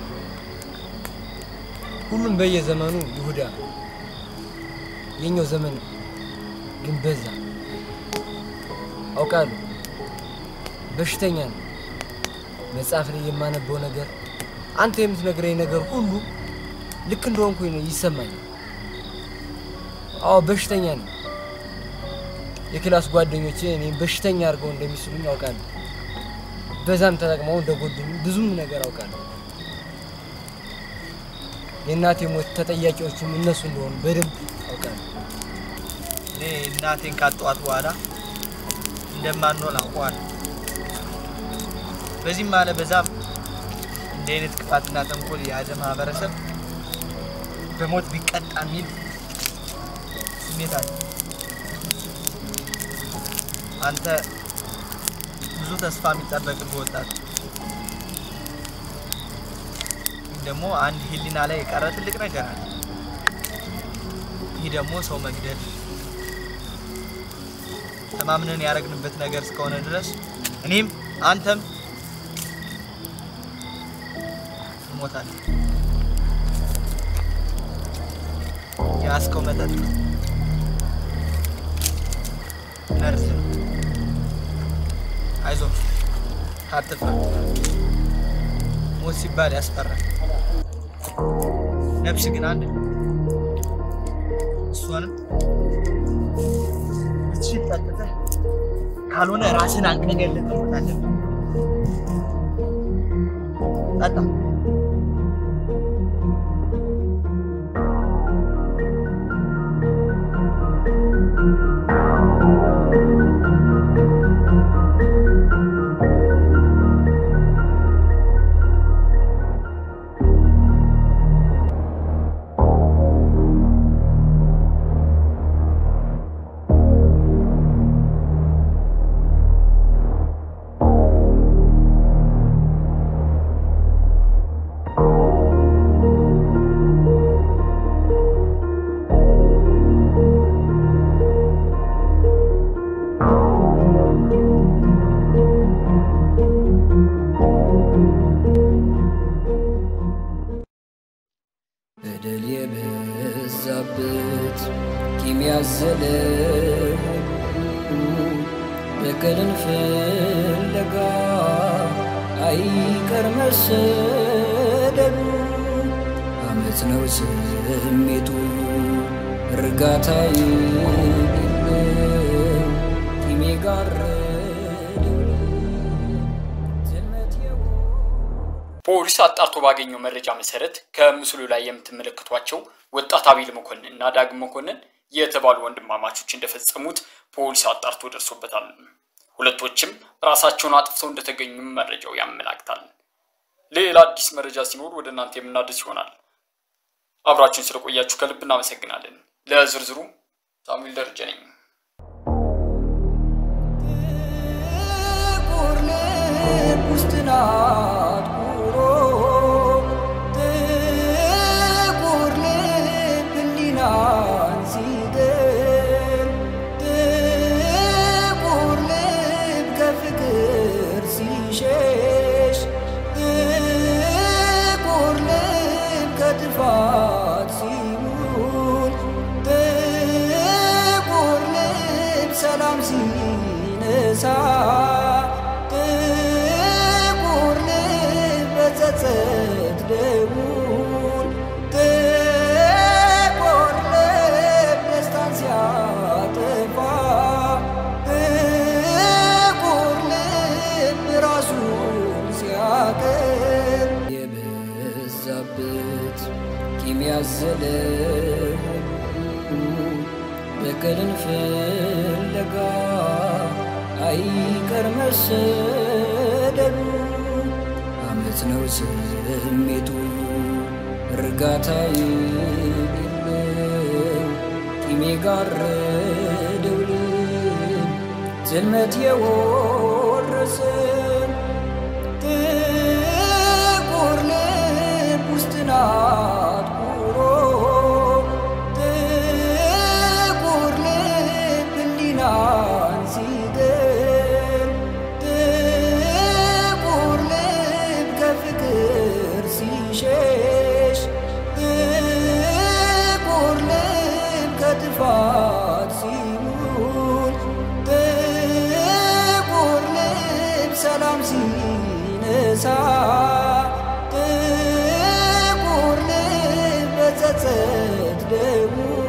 ሁሉም በየዘመኑ ይሁዳ ነው። የኛው ዘመን ግን በዛ። አውቃለሁ፣ በሽተኛ ነው። መጽሐፍ ላይ የማነበው ነገር፣ አንተ የምትነግረኝ ነገር ሁሉ ልክ እንደሆንኩኝ ነው ይሰማኛል። አዎ በሽተኛ ነኝ። የክላስ ጓደኞቼ እኔም በሽተኛ አድርገው እንደሚስሉኝ አውቃለሁ። በዛም ተጠቅመው እንደጎዱኝ ብዙም ነገር አውቃለሁ። የእናቴ ሞት ተጠያቂዎቹም እነሱ እንደሆኑ በደንብ አውቃለሁ። እኔ እናቴን ካጠዋት በኋላ እንደማንሆን አውቀዋለሁ። በዚህም አለ በዛም እንዲህ አይነት ክፋትና ተንኮል የያዘ ማህበረሰብ በሞት ቢቀጣ የሚል ስሜት አለ። አንተ ብዙ ተስፋ የሚጠበቅብህ ወጣት ግን ደግሞ አንድ ህሊና ላይ የቀረ ትልቅ ነገር አለ። ይህ ደግሞ ሰው መግደል ተማምነን ያደረግንበት ነገር እስከሆነ ድረስ እኔም አንተም እንሞታለን። የያዝከው መጠጥ ነው፣ መርዝ ነው። አይዞህ አትፍራ። ሞት ሲባል ያስፈራል። ነፍስ ግን አንድ ነው። እሷንም እችን ጠጥተህ ካልሆነ ራስን አንቀህ ገለህ ትሞታለህ። ጠጣ። በደል የበዛበት ቂም ያዘለ ሁሉ በቀልን ፍለጋ አይቀር መሰደዱ። አመፅ ነው ስሜቱ እርጋታ የሌለው ቂም የጋረደው ዝመት ፖሊስ አጣርቶ ባገኘው መረጃ መሰረት ከምስሉ ላይ የምትመለከቷቸው ወጣት አቤል መኮንን እና ዳግም መኮንን የተባሉ ወንድማማቾች እንደፈጸሙት ፖሊስ አጣርቶ ደርሶበታል። ሁለቶችም ራሳቸውን አጥፍተው እንደተገኙም መረጃው ያመላክታል። ሌላ አዲስ መረጃ ሲኖር ወደ እናንተ የምናደርስ ይሆናል። አብራችሁን ስለቆያችሁ ከልብ እናመሰግናለን። ለዝርዝሩ ሳሙኤል ደረጀ ነኝ። ጥቁር ልብ ውስጥ ናት ኑሮ ጥቁር ልብ ህሊናን ሲገል ጥቁር ልብ ከፍቅር ሲሸሽ ጥቁር ልብ ከጥፋት ሲውል ጥቁር ልብ ሰላም ሲነሳ ጥቁር ልብ በጸጸት ደውል ጥቁር ልብ ደስታን ሲያጠፋ ጥቁር ልብ ራሱን ሲያቀል የበዛበት ቂም ያዘለ ሁሉ በቀልን ፍለጋ አይቀር መሰደዱ። አመፅ ነው ስሜቱ እርጋታ የሌለው ቂም የጋረደው ልብ ጽልመት የወረሰን ጥቁር ልብ ውስጥ ናት ኑሮ ጥቁር ልብ ህሊናን ሲገል ጥቁር ልብ ከፍቅር ሲሸሽ ጥቁር ልብ ከጥፋት ሲውል ጥቁር ልብ ሰላም ሲነሳ ጥቁር ልብ በጸጸት ደውል